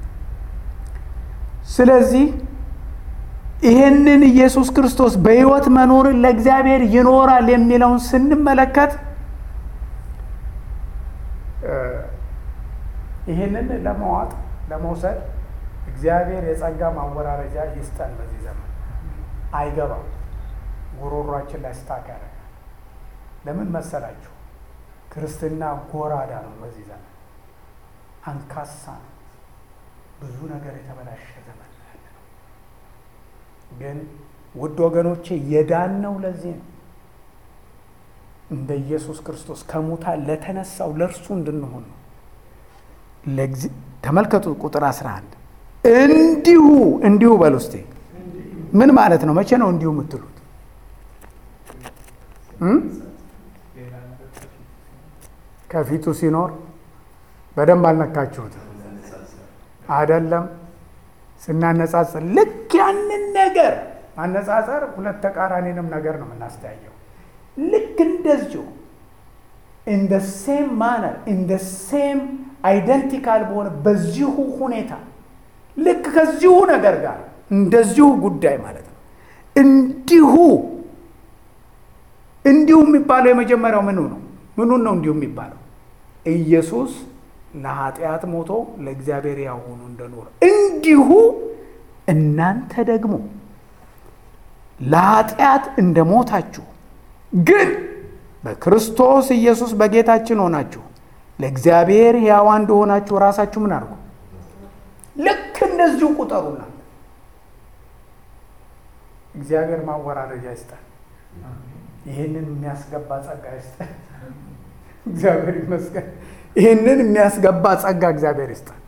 ስለዚህ ይህንን ኢየሱስ ክርስቶስ በሕይወት መኖርን ለእግዚአብሔር ይኖራል የሚለውን ስንመለከት ይህንን ለመዋጥ ለመውሰድ እግዚአብሔር የጸጋ ማወራረጃ ይስጠን። በዚህ ዘመን አይገባም፣ ጉሮሯችን ላይ ስታክ ያደርጋል። ለምን መሰላችሁ? ክርስትና ጎራዳ ነው። በዚህ ዘመን አንካሳ ነው። ብዙ ነገር የተበላሸ ዘመን ያለ ነው። ግን ውድ ወገኖቼ የዳን ነው። ለዚህ ነው እንደ ኢየሱስ ክርስቶስ ከሙታን ለተነሳው ለእርሱ እንድንሆን ነው። ተመልከቱ ቁጥር 11 እንዲሁ እንዲሁ በል ውስጤ ምን ማለት ነው? መቼ ነው እንዲሁ የምትሉት? ከፊቱ ሲኖር በደንብ አልነካችሁትም አይደለም? ስናነጻጽር ልክ ያንን ነገር ማነጻጸር ሁለት ተቃራኒንም ነገር ነው የምናስተያየው። ልክ እንደዚሁ ኢን ደ ሴም ማነር ኢን ደ ሴም አይደንቲካል በሆነ በዚሁ ሁኔታ ልክ ከዚሁ ነገር ጋር እንደዚሁ ጉዳይ ማለት ነው። እንዲሁ እንዲሁ የሚባለው የመጀመሪያው ምኑ ነው? ምኑን ነው እንዲሁ የሚባለው? ኢየሱስ ለኃጢአት ሞቶ ለእግዚአብሔር ያው ሆኖ እንደኖረ እንዲሁ እናንተ ደግሞ ለኃጢአት እንደሞታችሁ ግን በክርስቶስ ኢየሱስ በጌታችን ሆናችሁ ለእግዚአብሔር ሕያዋ እንደሆናችሁ ራሳችሁ ምን አድርጉ? ልክ እንደዚሁ ቁጠሩና እግዚአብሔር ማወራረጃ ይስጠን። ይህንን የሚያስገባ ጸጋ ይስጠን። እግዚአብሔር ይመስገን። ይህንን የሚያስገባ ጸጋ እግዚአብሔር ይስጠን።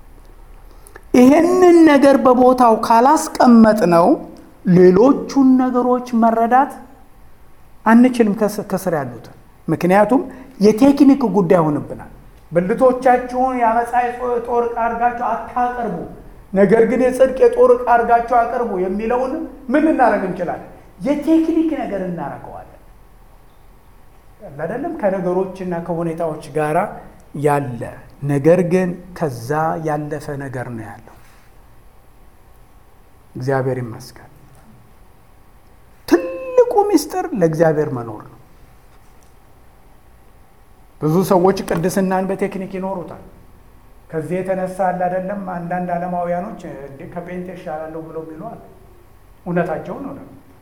ይህንን ነገር በቦታው ካላስቀመጥ ነው ሌሎቹን ነገሮች መረዳት አንችልም ከስር ያሉትን። ምክንያቱም የቴክኒክ ጉዳይ ሆንብናል። ብልቶቻችሁን የአመፃ ጦር ዕቃ አድርጋችሁ አታቀርቡ፣ ነገር ግን የጽድቅ የጦር ዕቃ አድርጋችሁ አቅርቡ የሚለውን ምን ልናደርግ እንችላለን? የቴክኒክ ነገር እናደርገዋለን። አይደለም ከነገሮችና ከሁኔታዎች ጋር ያለ ነገር ግን ከዛ ያለፈ ነገር ነው ያለው። እግዚአብሔር ይመስገን። ትልቁ ምስጢር ለእግዚአብሔር መኖር ነው። ብዙ ሰዎች ቅድስናን በቴክኒክ ይኖሩታል። ከዚህ የተነሳ አለ አይደለም አንዳንድ ዓለማውያኖች እንዴ ከጴንጤ እሻላለሁ ብለው የሚሉ አለ። እውነታቸውን ነው።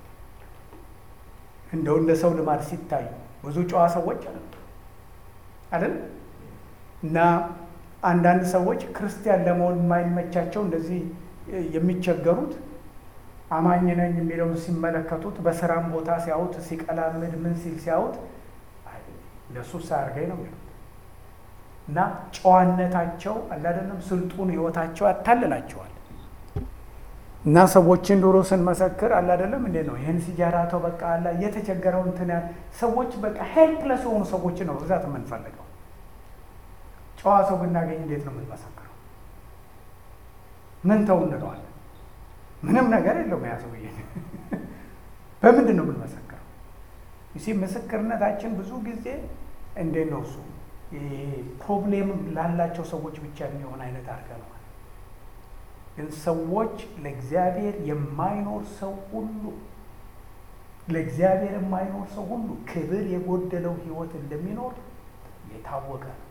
እንደው እንደ ሰው ልማድ ሲታዩ ብዙ ጨዋ ሰዎች አሉ አይደል? እና አንዳንድ ሰዎች ክርስቲያን ለመሆን የማይመቻቸው እንደዚህ የሚቸገሩት አማኝ ነኝ የሚለውን ሲመለከቱት በስራም ቦታ ሲያዩት ሲቀላምድ ምን ሲል ሲያዩት ለሱ ሳያርገኝ ነው የሚሉት እና ጨዋነታቸው አላደለም ስልጡን ህይወታቸው ያታልላቸዋል። እና ሰዎችን ዶሮ ስንመሰክር አላደለም እንዴ ነው ይህን ሲጃራተው በቃ አላ እየተቸገረው እንትን ያህል ሰዎች በቃ ሄልፕለስ የሆኑ ሰዎች ነው ብዛት የምንፈልገው። ጨዋ ሰው ብናገኝ እንዴት ነው የምንመሰክረው? ምን ተው እንለዋለን? ምንም ነገር የለውም ያ ሰውዬ። በምንድን ነው የምንመሰክረው? ይሲ ምስክርነታችን ብዙ ጊዜ እንዴት ነው እሱ ፕሮብሌም ላላቸው ሰዎች ብቻ የሚሆን አይነት አድርገነዋል። ግን ሰዎች ለእግዚአብሔር የማይኖር ሰው ሁሉ ለእግዚአብሔር የማይኖር ሰው ሁሉ ክብር የጎደለው ህይወት እንደሚኖር የታወቀ ነው።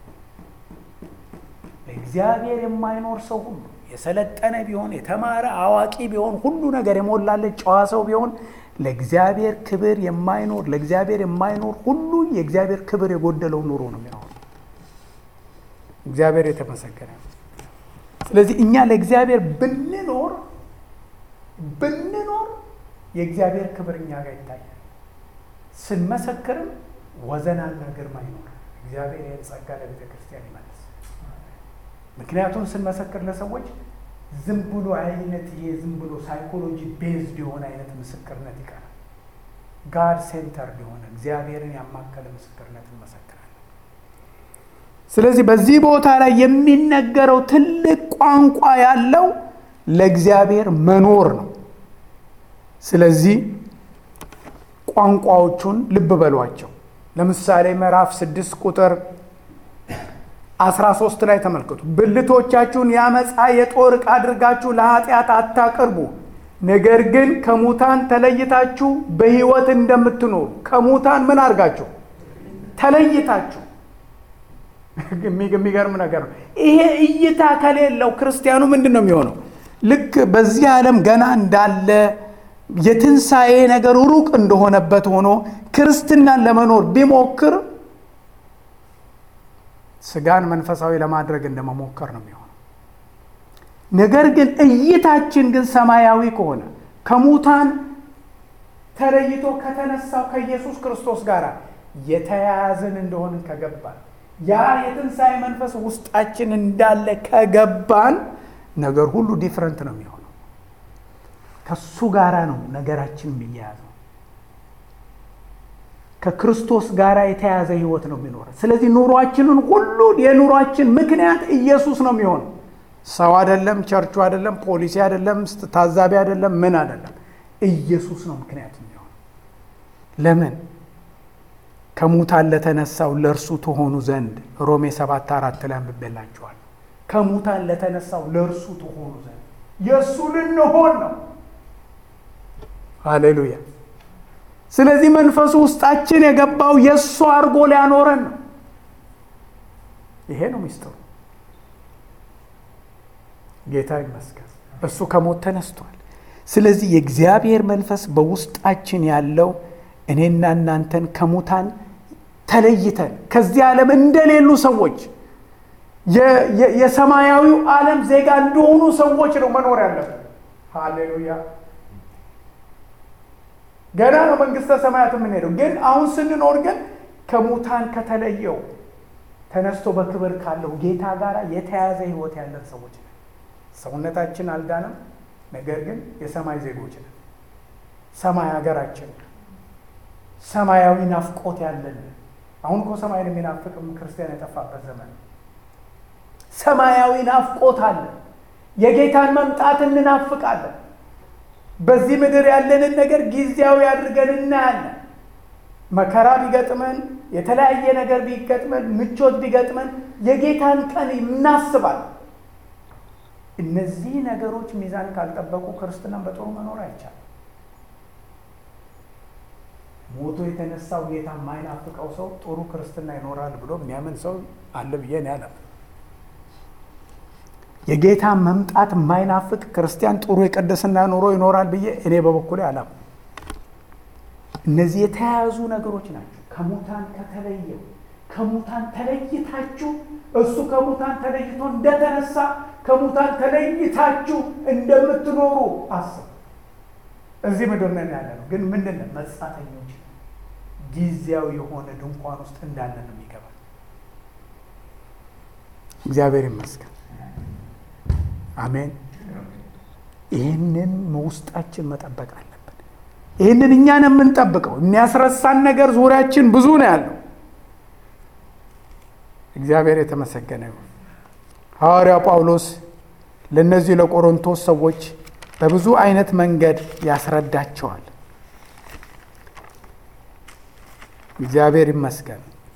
ለእግዚአብሔር የማይኖር ሰው ሁሉ የሰለጠነ ቢሆን የተማረ አዋቂ ቢሆን ሁሉ ነገር የሞላለት ጨዋ ሰው ቢሆን ለእግዚአብሔር ክብር የማይኖር ለእግዚአብሔር የማይኖር ሁሉ የእግዚአብሔር ክብር የጎደለው ኑሮ ነው የሚኖር። እግዚአብሔር የተመሰገነ። ስለዚህ እኛ ለእግዚአብሔር ብንኖር ብንኖር የእግዚአብሔር ክብር እኛ ጋር ይታያል። ስንመሰክርም ወዘናና ግርማ ይኖር። እግዚአብሔር ይህን ጸጋ ለቤተ ክርስቲያን ይመልስ። ምክንያቱም ስንመሰክር ለሰዎች ዝም ብሎ አይነት ይሄ ዝም ብሎ ሳይኮሎጂ ቤዝድ የሆነ አይነት ምስክርነት ይቀራል። ጋድ ሴንተርድ የሆነ እግዚአብሔርን ያማከለ ምስክርነት እንመሰክራለን። ስለዚህ በዚህ ቦታ ላይ የሚነገረው ትልቅ ቋንቋ ያለው ለእግዚአብሔር መኖር ነው። ስለዚህ ቋንቋዎቹን ልብ በሏቸው። ለምሳሌ ምዕራፍ ስድስት ቁጥር አስራ ሶስት ላይ ተመልከቱ። ብልቶቻችሁን ያመፃ የጦር ዕቃ አድርጋችሁ ለኃጢአት አታቅርቡ፣ ነገር ግን ከሙታን ተለይታችሁ በሕይወት እንደምትኖሩ ከሙታን ምን አድርጋችሁ ተለይታችሁ። የሚገርም ነገር ነው። ይሄ እይታ ከሌለው ክርስቲያኑ ምንድን ነው የሚሆነው? ልክ በዚህ ዓለም ገና እንዳለ የትንሣኤ ነገር ሩቅ እንደሆነበት ሆኖ ክርስትናን ለመኖር ቢሞክር ስጋን መንፈሳዊ ለማድረግ እንደመሞከር ነው የሚሆነው። ነገር ግን እይታችን ግን ሰማያዊ ከሆነ ከሙታን ተለይቶ ከተነሳው ከኢየሱስ ክርስቶስ ጋር የተያያዝን እንደሆንን ከገባን ያ የትንሣኤ መንፈስ ውስጣችን እንዳለ ከገባን ነገር ሁሉ ዲፍረንት ነው የሚሆነው። ከሱ ጋራ ነው ነገራችን የሚያያዘው። ከክርስቶስ ጋር የተያዘ ህይወት ነው የሚኖረው። ስለዚህ ኑሯችንን ሁሉ የኑሯችን ምክንያት ኢየሱስ ነው የሚሆነው። ሰው አይደለም፣ ቸርቹ አይደለም፣ ፖሊሲ አይደለም፣ ታዛቢ አይደለም፣ ምን አይደለም። ኢየሱስ ነው ምክንያት የሚሆነው። ለምን ከሙታን ለተነሳው ለእርሱ ትሆኑ ዘንድ ሮሜ ሰባት አራት ላይ አንብቤላችኋል። ከሙታን ለተነሳው ለእርሱ ትሆኑ ዘንድ የእሱ ልንሆን ነው። ሃሌሉያ። ስለዚህ መንፈሱ ውስጣችን የገባው የእሱ አድርጎ ሊያኖረን ነው። ይሄ ነው ሚስጥሩ። ጌታ ይመስገን፣ እሱ ከሞት ተነስቷል። ስለዚህ የእግዚአብሔር መንፈስ በውስጣችን ያለው እኔና እናንተን ከሙታን ተለይተን ከዚህ ዓለም እንደሌሉ ሰዎች የሰማያዊው ዓለም ዜጋ እንደሆኑ ሰዎች ነው መኖር ያለብን። ሃሌሉያ ገና ነው መንግስተ ሰማያት የምንሄደው። ግን አሁን ስንኖር ግን ከሙታን ከተለየው ተነስቶ በክብር ካለው ጌታ ጋር የተያያዘ ህይወት ያለን ሰዎች ነን። ሰውነታችን አልዳንም፣ ነገር ግን የሰማይ ዜጎች ነን። ሰማይ ሀገራችን፣ ሰማያዊ ናፍቆት ያለን። አሁን እኮ ሰማይን የሚናፍቅም ክርስቲያን የጠፋበት ዘመን ሰማያዊ ናፍቆት አለ። የጌታን መምጣት እንናፍቃለን። በዚህ ምድር ያለንን ነገር ጊዜያዊ አድርገን እናያለን። መከራ ቢገጥመን፣ የተለያየ ነገር ቢገጥመን፣ ምቾት ቢገጥመን የጌታን ቀን እናስባለን። እነዚህ ነገሮች ሚዛን ካልጠበቁ ክርስትናን በጥሩ መኖር አይቻልም። ሞቶ የተነሳው ጌታ የማይናፍቀው ሰው ጥሩ ክርስትና ይኖራል ብሎ የሚያምን ሰው አለ ብዬ እኔ አላምንም። የጌታ መምጣት የማይናፍቅ ክርስቲያን ጥሩ የቅድስና ኑሮ ይኖራል ብዬ እኔ በበኩሌ አላምንም። እነዚህ የተያያዙ ነገሮች ናቸው። ከሙታን ከተለየው ከሙታን ተለይታችሁ እሱ ከሙታን ተለይቶ እንደተነሳ ከሙታን ተለይታችሁ እንደምትኖሩ አስብ። እዚህ ምድር ነን ያለ ነው፣ ግን ምንድን ነው? መጻተኞች ጊዜያዊ የሆነ ድንኳን ውስጥ እንዳለ ነው የሚገባል። እግዚአብሔር ይመስገን። አሜን። ይህንን ውስጣችን መጠበቅ አለብን። ይህንን እኛን የምንጠብቀው የሚያስረሳን ነገር ዙሪያችን ብዙ ነው ያለው። እግዚአብሔር የተመሰገነ ይሁን። ሐዋርያው ጳውሎስ ለእነዚህ ለቆሮንቶስ ሰዎች በብዙ አይነት መንገድ ያስረዳቸዋል። እግዚአብሔር ይመስገን።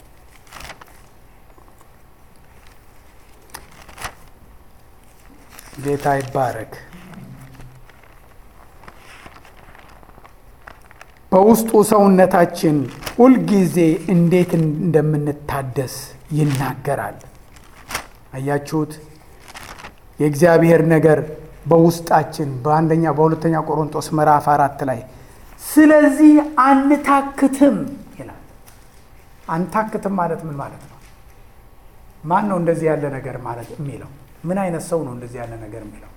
ጌታ ይባረክ። በውስጡ ሰውነታችን ሁልጊዜ እንዴት እንደምንታደስ ይናገራል። አያችሁት? የእግዚአብሔር ነገር በውስጣችን በአንደኛ በሁለተኛ ቆሮንቶስ ምዕራፍ አራት ላይ ስለዚህ አንታክትም ይላል። አንታክትም ማለት ምን ማለት ነው? ማን ነው እንደዚህ ያለ ነገር ማለት የሚለው? ምን አይነት ሰው ነው እንደዚህ ያለ ነገር የሚለው?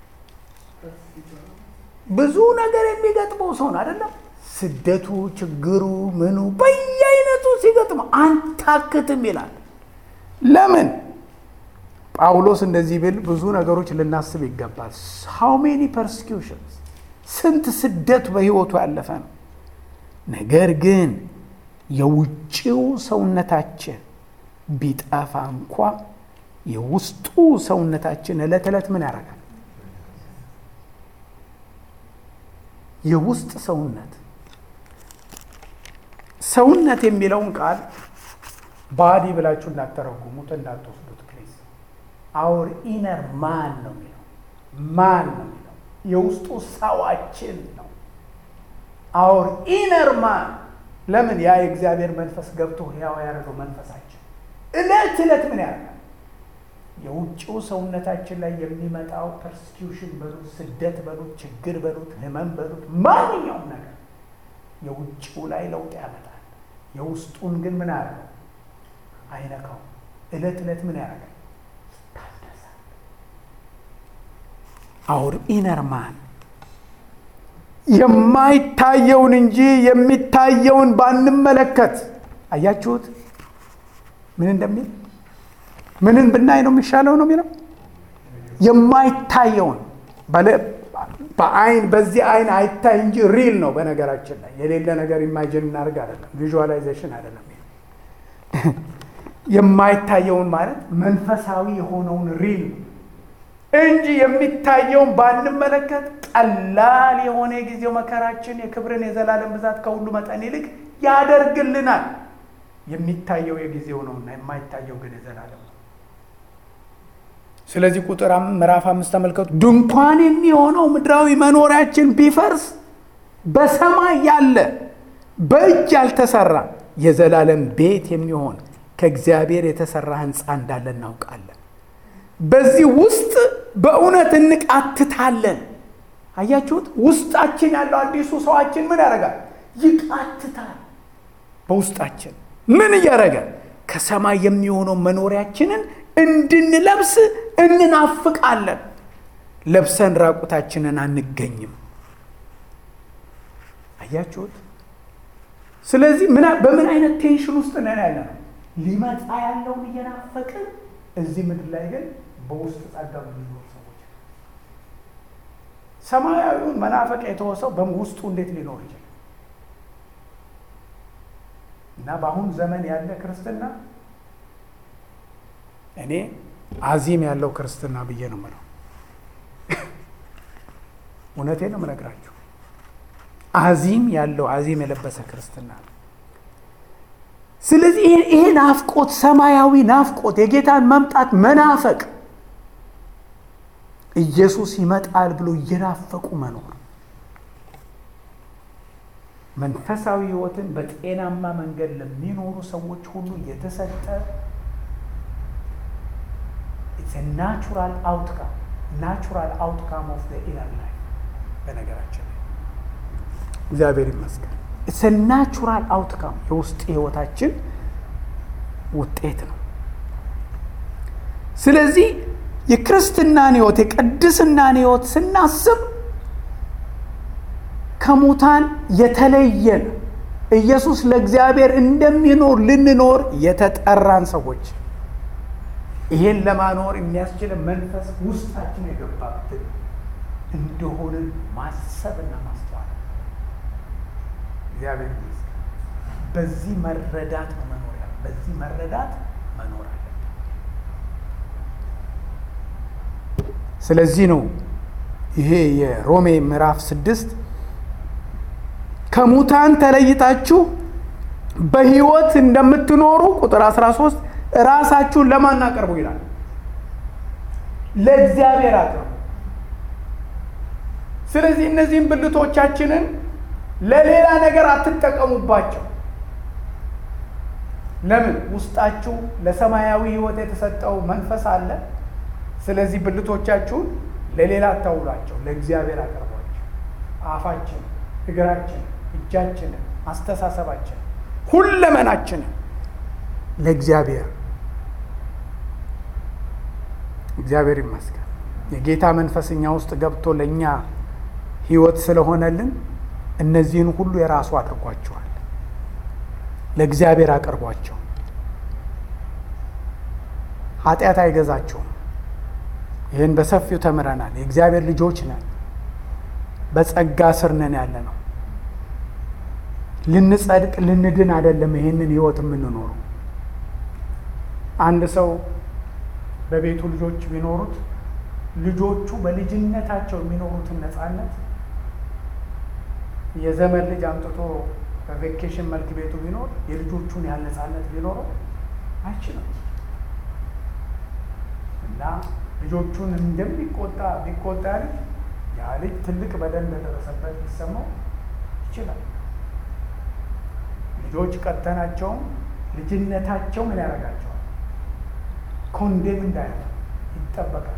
ብዙ ነገር የሚገጥመው ሰው ነው አይደለም? ስደቱ፣ ችግሩ፣ ምኑ በየአይነቱ ሲገጥመው አንታክትም ይላል። ለምን? ጳውሎስ እንደዚህ ብል ብዙ ነገሮች ልናስብ ይገባል። ሃው ሜኒ ፐርሲኪውሽንስ ስንት ስደት በሕይወቱ ያለፈ ነው። ነገር ግን የውጭው ሰውነታችን ቢጠፋ እንኳ የውስጡ ሰውነታችን ዕለት ዕለት ምን ያደርጋል? የውስጥ ሰውነት ሰውነት የሚለውን ቃል ባዲ ብላችሁ እንዳተረጉሙት እንዳትወስዱት ፕሊዝ። አውር ኢነር ማን ነው የሚለው ማን ነው የሚለው የውስጡ ሰዋችን ነው። አውር ኢነር ማን ለምን ያ የእግዚአብሔር መንፈስ ገብቶ ሕያው ያደረገው መንፈሳችን እለት እለት ምን ያደርጋል? የውጭው ሰውነታችን ላይ የሚመጣው ፐርሲኪውሽን በሉት፣ ስደት በሉት፣ ችግር በሉት፣ ህመም በሉት፣ ማንኛውም ነገር የውጭው ላይ ለውጥ ያመጣል። የውስጡን ግን ምን ያደርጋል? አይነካው። እለት እለት ምን ያደርጋል? ይታደሳል። አውር ኢነር ማን የማይታየውን እንጂ የሚታየውን ባንመለከት። አያችሁት ምን እንደሚል ምንን ብናይ ነው የሚሻለው ነው የሚለው የማይታየውን በአይን በዚህ አይን አይታይ እንጂ ሪል ነው። በነገራችን ላይ የሌለ ነገር ኢማጂን እናደርግ አይደለም፣ ቪዥዋላይዜሽን አይደለም። የማይታየውን ማለት መንፈሳዊ የሆነውን ሪል እንጂ የሚታየውን ባንመለከት ቀላል የሆነ የጊዜው መከራችን የክብርን የዘላለም ብዛት ከሁሉ መጠን ይልቅ ያደርግልናል። የሚታየው የጊዜው ነውና የማይታየው ግን የዘላለም ነው። ስለዚህ ቁጥር ምዕራፍ አምስት ተመልከቱ። ድንኳን የሚሆነው ምድራዊ መኖሪያችን ቢፈርስ በሰማይ ያለ በእጅ ያልተሰራ የዘላለም ቤት የሚሆን ከእግዚአብሔር የተሰራ ሕንፃ እንዳለ እናውቃለን። በዚህ ውስጥ በእውነት እንቃትታለን። አያችሁት? ውስጣችን ያለው አዲሱ ሰዋችን ምን ያደርጋል? ይቃትታል። በውስጣችን ምን እያደረገ ከሰማይ የሚሆነው መኖሪያችንን እንድንለብስ እንናፍቃለን። ለብሰን ራቁታችንን አንገኝም። አያችሁት? ስለዚህ በምን አይነት ቴንሽን ውስጥ ነን ያለ ነው? ሊመጣ ያለውን እየናፈቅን እዚህ ምድር ላይ ግን በውስጥ ጸጋ የሚኖር ሰዎች ሰማያዊውን መናፈቅ የተወሰው በውስጡ እንዴት ሊኖር ይችላል? እና በአሁን ዘመን ያለ ክርስትና እኔ አዚም ያለው ክርስትና ብዬ ነው የምለው። እውነቴን ነው የምነግራችሁ። አዚም ያለው አዚም የለበሰ ክርስትና ነው። ስለዚህ ይሄ ናፍቆት፣ ሰማያዊ ናፍቆት፣ የጌታን መምጣት መናፈቅ፣ ኢየሱስ ይመጣል ብሎ እየናፈቁ መኖር መንፈሳዊ ሕይወትን በጤናማ መንገድ ለሚኖሩ ሰዎች ሁሉ የተሰጠ ናቹራል አውትካም ናቹራል አውትካም ኦፍ ኢነር ላይፍ። በነገራችን ላይ እግዚአብሔር ይመስገን ኢትስ ናቹራል አውትካም የውስጥ ህይወታችን ውጤት ነው። ስለዚህ የክርስትናን ህይወት የቅድስናን ህይወት ስናስብ ከሙታን የተለየን ኢየሱስ ለእግዚአብሔር እንደሚኖር ልንኖር የተጠራን ሰዎች ይሄን ለማኖር የሚያስችል መንፈስ ውስጣችን የገባብን እንደሆንን ማሰብና ማስተዋል እግዚአብሔር ይመስገን። በዚህ መረዳት ነው መኖር ያለ በዚህ መረዳት መኖር አለብን። ስለዚህ ነው ይሄ የሮሜ ምዕራፍ ስድስት ከሙታን ተለይታችሁ በህይወት እንደምትኖሩ ቁጥር 13 ራሳችሁን ለማን አቅርቡ ይላል? ለእግዚአብሔር አቅርቡ። ስለዚህ እነዚህም ብልቶቻችንን ለሌላ ነገር አትጠቀሙባቸው። ለምን? ውስጣችሁ ለሰማያዊ ህይወት የተሰጠው መንፈስ አለ። ስለዚህ ብልቶቻችሁን ለሌላ አታውሏቸው፣ ለእግዚአብሔር አቅርቧቸው። አፋችን፣ እግራችን፣ እጃችንን፣ አስተሳሰባችን፣ ሁለመናችንን ለእግዚአብሔር እግዚአብሔር ይመስገን። የጌታ መንፈስ እኛ ውስጥ ገብቶ ለእኛ ህይወት ስለሆነልን እነዚህን ሁሉ የራሱ አድርጓቸዋል። ለእግዚአብሔር አቅርቧቸው። ኃጢአት አይገዛቸውም። ይህን በሰፊው ተምረናል። የእግዚአብሔር ልጆች ነን። በጸጋ ስር ነን ያለ ነው። ልንጸድቅ ልንድን አይደለም ይህንን ህይወት የምንኖረው። አንድ ሰው በቤቱ ልጆች ቢኖሩት ልጆቹ በልጅነታቸው የሚኖሩትን ነፃነት የዘመን ልጅ አምጥቶ በቬኬሽን መልክ ቤቱ ቢኖር የልጆቹን ያህል ነፃነት ቢኖረው አይችልም። እና ልጆቹን እንደሚቆጣ ቢቆጣ ልጅ ያ ልጅ ትልቅ በደል እንደደረሰበት ሊሰማው ይችላል። ልጆች ቀጥተናቸውም ልጅነታቸው ምን ያደርጋቸዋል? ኮንዴም እንዳያለ ይጠበቃል።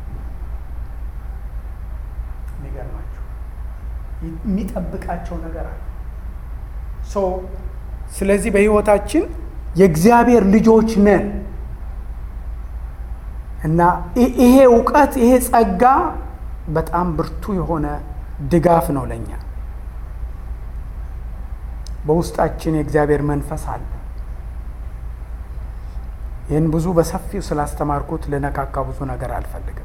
የሚገርማቸው የሚጠብቃቸው ነገር አለ። ሶ ስለዚህ በህይወታችን የእግዚአብሔር ልጆች ነን እና ይሄ እውቀት ይሄ ጸጋ በጣም ብርቱ የሆነ ድጋፍ ነው ለእኛ። በውስጣችን የእግዚአብሔር መንፈስ አለ። ይህን ብዙ በሰፊው ስላስተማርኩት ልነካካ ብዙ ነገር አልፈልግም።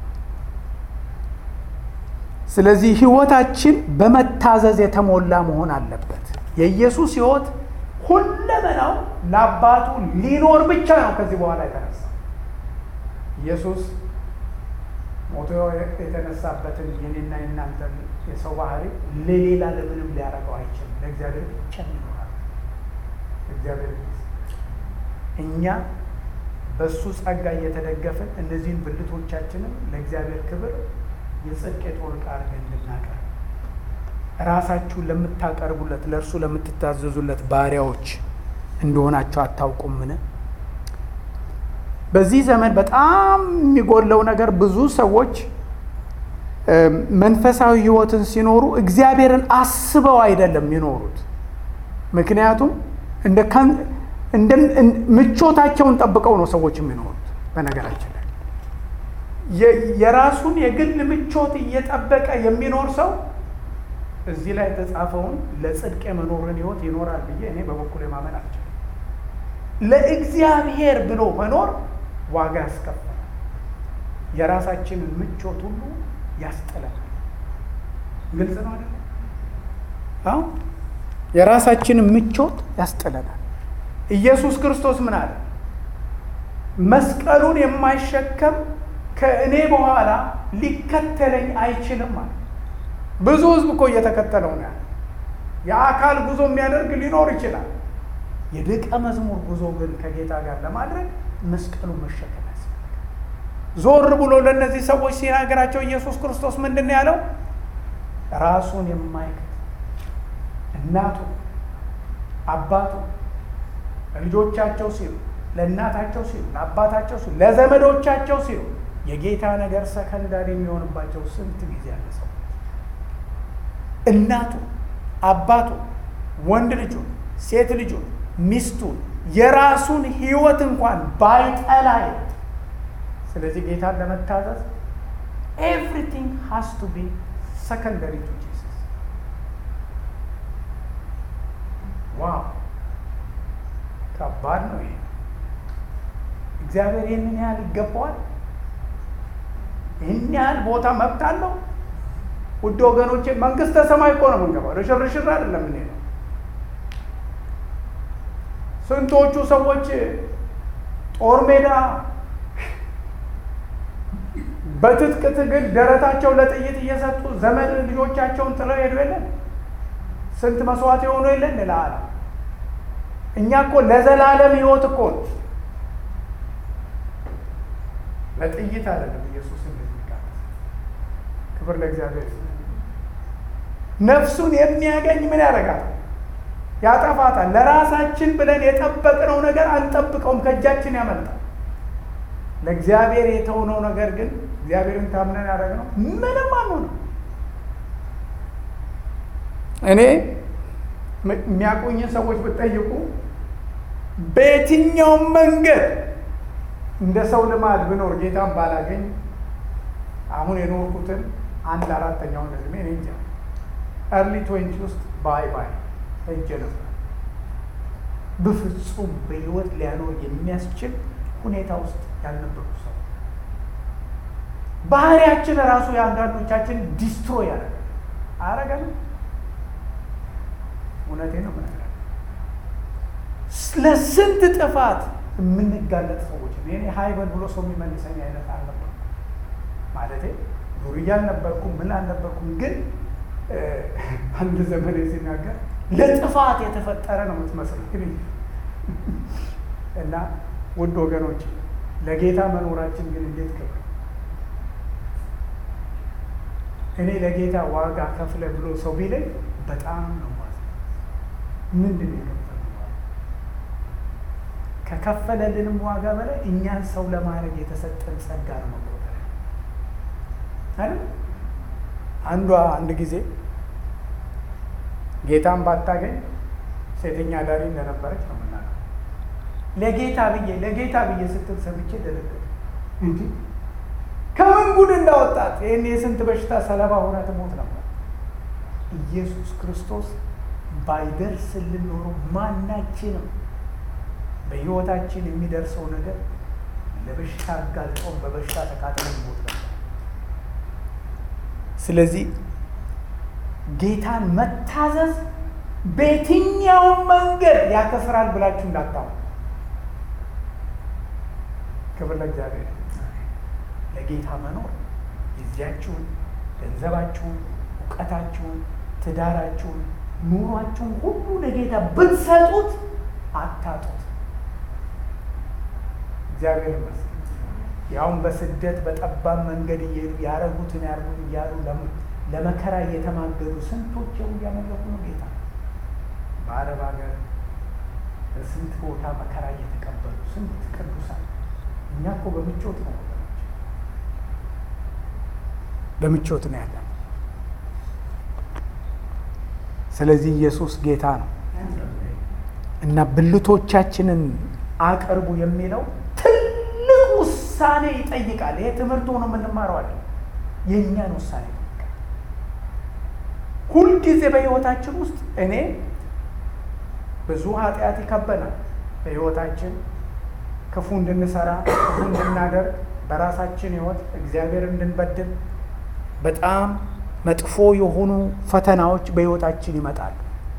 ስለዚህ ህይወታችን በመታዘዝ የተሞላ መሆን አለበት። የኢየሱስ ህይወት ሁለመናው ለአባቱ ሊኖር ብቻ ነው። ከዚህ በኋላ የተነሳ ኢየሱስ ሞቶ የተነሳበትን የኔና የናንተ የሰው ባህሪ ለሌላ ለምንም ሊያደርገው አይችልም። ለእግዚአብሔር ብቻ ይኖራል። እግዚአብሔር እኛ በእሱ ጸጋ እየተደገፍን እነዚህን ብልቶቻችንም ለእግዚአብሔር ክብር የጽድቅ የጦር ዕቃ አድርገን እንድናቀርብ ራሳችሁን ለምታቀርቡለት ለእርሱ ለምትታዘዙለት ባሪያዎች እንደሆናቸው አታውቁምን? በዚህ ዘመን በጣም የሚጎለው ነገር ብዙ ሰዎች መንፈሳዊ ህይወትን ሲኖሩ እግዚአብሔርን አስበው አይደለም የሚኖሩት። ምክንያቱም እንደ ምቾታቸውን ጠብቀው ነው ሰዎች የሚኖሩት። በነገራችን ላይ የራሱን የግል ምቾት እየጠበቀ የሚኖር ሰው እዚህ ላይ የተጻፈውን ለጽድቅ የመኖርን ህይወት ይኖራል ብዬ እኔ በበኩል የማመን አልችልም። ለእግዚአብሔር ብሎ መኖር ዋጋ ያስከፍላል። የራሳችንን ምቾት ሁሉ ያስጥለናል። ግልጽ ነው አይደል? አሁን የራሳችንን ምቾት ያስጥለናል። ኢየሱስ ክርስቶስ ምን አለ? መስቀሉን የማይሸከም ከእኔ በኋላ ሊከተለኝ አይችልም አለ። ብዙ ህዝብ እኮ እየተከተለው ነው ያለ። የአካል ጉዞ የሚያደርግ ሊኖር ይችላል። የደቀ መዝሙር ጉዞ ግን ከጌታ ጋር ለማድረግ መስቀሉ መሸከም ያስፈልጋል። ዞር ብሎ ለእነዚህ ሰዎች ሲናገራቸው ኢየሱስ ክርስቶስ ምንድን ነው ያለው? ራሱን የማይክድ እናቱ አባቱ ለልጆቻቸው ሲሉ ለእናታቸው ሲሉ ለአባታቸው ሲሉ ለዘመዶቻቸው ሲሉ የጌታ ነገር ሰከንዳሪ የሚሆንባቸው ስንት ጊዜ ያለ ሰው እናቱ አባቱ ወንድ ልጁን ሴት ልጁን ሚስቱን የራሱን ህይወት እንኳን ባይጠላ ስለዚህ ጌታን ለመታዘዝ ኤቭሪቲንግ ሃስ ቱ ቢ ሰከንደሪ ቱ ጂሰስ ዋው ከባድ ነው ይሄ እግዚአብሔር ይህንን ያህል ይገባዋል ይህን ያህል ቦታ መብት አለው ውድ ወገኖቼ መንግስተ ሰማይ እኮ ነው የምንገባው ለሽርሽር አይደለም የምንሄደው ስንቶቹ ሰዎች ጦር ሜዳ በትጥቅ ትግል ደረታቸው ለጥይት እየሰጡ ዘመድ ልጆቻቸውን ጥለው ሄዱ የለን ስንት መስዋዕት የሆኑ የለን ለዓለም እኛ እኮ ለዘላለም ህይወት እኮ ነው ለጥይት አይደለም ኢየሱስ እንደዚህ ቃል ክብር ለእግዚአብሔር ነፍሱን የሚያገኝ ምን ያደርጋል ያጠፋታል ለራሳችን ብለን የጠበቅነው ነገር አንጠብቀውም ከእጃችን ያመልጣል ለእግዚአብሔር የተውነው ነገር ግን እግዚአብሔርን ታምነን ያደረግነው ምንም አንሆንም እኔ የሚያቆኝን ሰዎች ብጠይቁ በየትኛውም መንገድ እንደ ሰው ልማድ ብኖር ጌታን ባላገኝ አሁን የኖርኩትን አንድ አራተኛውን እድሜ እኔ እንጃ እርሊ ትዌንቲ ውስጥ ባይ ባይ ሄጄ ነበር። በፍጹም በህይወት ሊያኖር የሚያስችል ሁኔታ ውስጥ ያልነበሩ ሰው ባህሪያችን ራሱ የአንዳንዶቻችን ዲስትሮይ ያደረገ አረገንም። እውነቴ ነው ምነግርህ ለስንት ጥፋት የምንጋለጥ ሰዎች እኔ ሀይበል ብሎ ሰው የሚመልሰኝ አይነት አልነበርኩም። ማለቴ ዱርያ አልነበርኩም፣ ምን አልነበርኩም። ግን አንድ ዘመን ሲናገር ለጥፋት የተፈጠረ ነው የምትመስለው እና ውድ ወገኖች ለጌታ መኖራችን ግን እንዴት ክብር እኔ ለጌታ ዋጋ ከፍለ ብሎ ሰው ቢለኝ በጣም ነው ማለት ምንድን ነው ከከፈለልንም ዋጋ በላይ እኛን ሰው ለማድረግ የተሰጠን ጸጋ ነው መቆጠር አይደል? አንዷ አንድ ጊዜ ጌታን ባታገኝ ሴተኛ አዳሪ እንደነበረች ነው የምናውቀው። ለጌታ ብዬ ለጌታ ብዬ ስትል ሰምቼ ደነገጥኩ። እንዲህ ከምን ጉድ እንዳወጣት ይህን የስንት በሽታ ሰለባ ሆና ትሞት ነበር። ኢየሱስ ክርስቶስ ባይደርስልን ኖሮ ማናችንም በሕይወታችን የሚደርሰው ነገር ለበሽታ አጋልጦን በበሽታ ተቃጥለን ሞት ነበር። ስለዚህ ጌታን መታዘዝ በየትኛውም መንገድ ያከስራል ብላችሁ እንዳታሙ። ክብር ለእግዚአብሔር። ለጌታ መኖር ጊዜያችሁን፣ ገንዘባችሁን፣ እውቀታችሁን፣ ትዳራችሁን፣ ኑሯችሁን ሁሉ ለጌታ ብትሰጡት አታጡት። እግዚአብሔር ይመስገን። ያውም በስደት በጠባብ መንገድ እየሄዱ ያረጉትን ያርጉት እያሉ ለመከራ እየተማገዱ ስንቶች የው እያመለኩ ነው ጌታ። በአረብ ሀገር በስንት ቦታ መከራ እየተቀበሉ ስንት ቅዱሳን። እኛ እኮ በምቾት ነው በምቾት ነው ያለን። ስለዚህ ኢየሱስ ጌታ ነው እና ብልቶቻችንን አቅርቡ የሚለው ትልቅ ውሳኔ ይጠይቃል። ይሄ ትምህርት ሆኖ የምንማረው አለ የእኛን ውሳኔ ይጠይቃል። ሁልጊዜ በሕይወታችን ውስጥ እኔ ብዙ ኃጢአት ይከበናል። በሕይወታችን ክፉ እንድንሰራ፣ ክፉ እንድናደርግ፣ በራሳችን ሕይወት እግዚአብሔር እንድንበድል በጣም መጥፎ የሆኑ ፈተናዎች በሕይወታችን ይመጣሉ።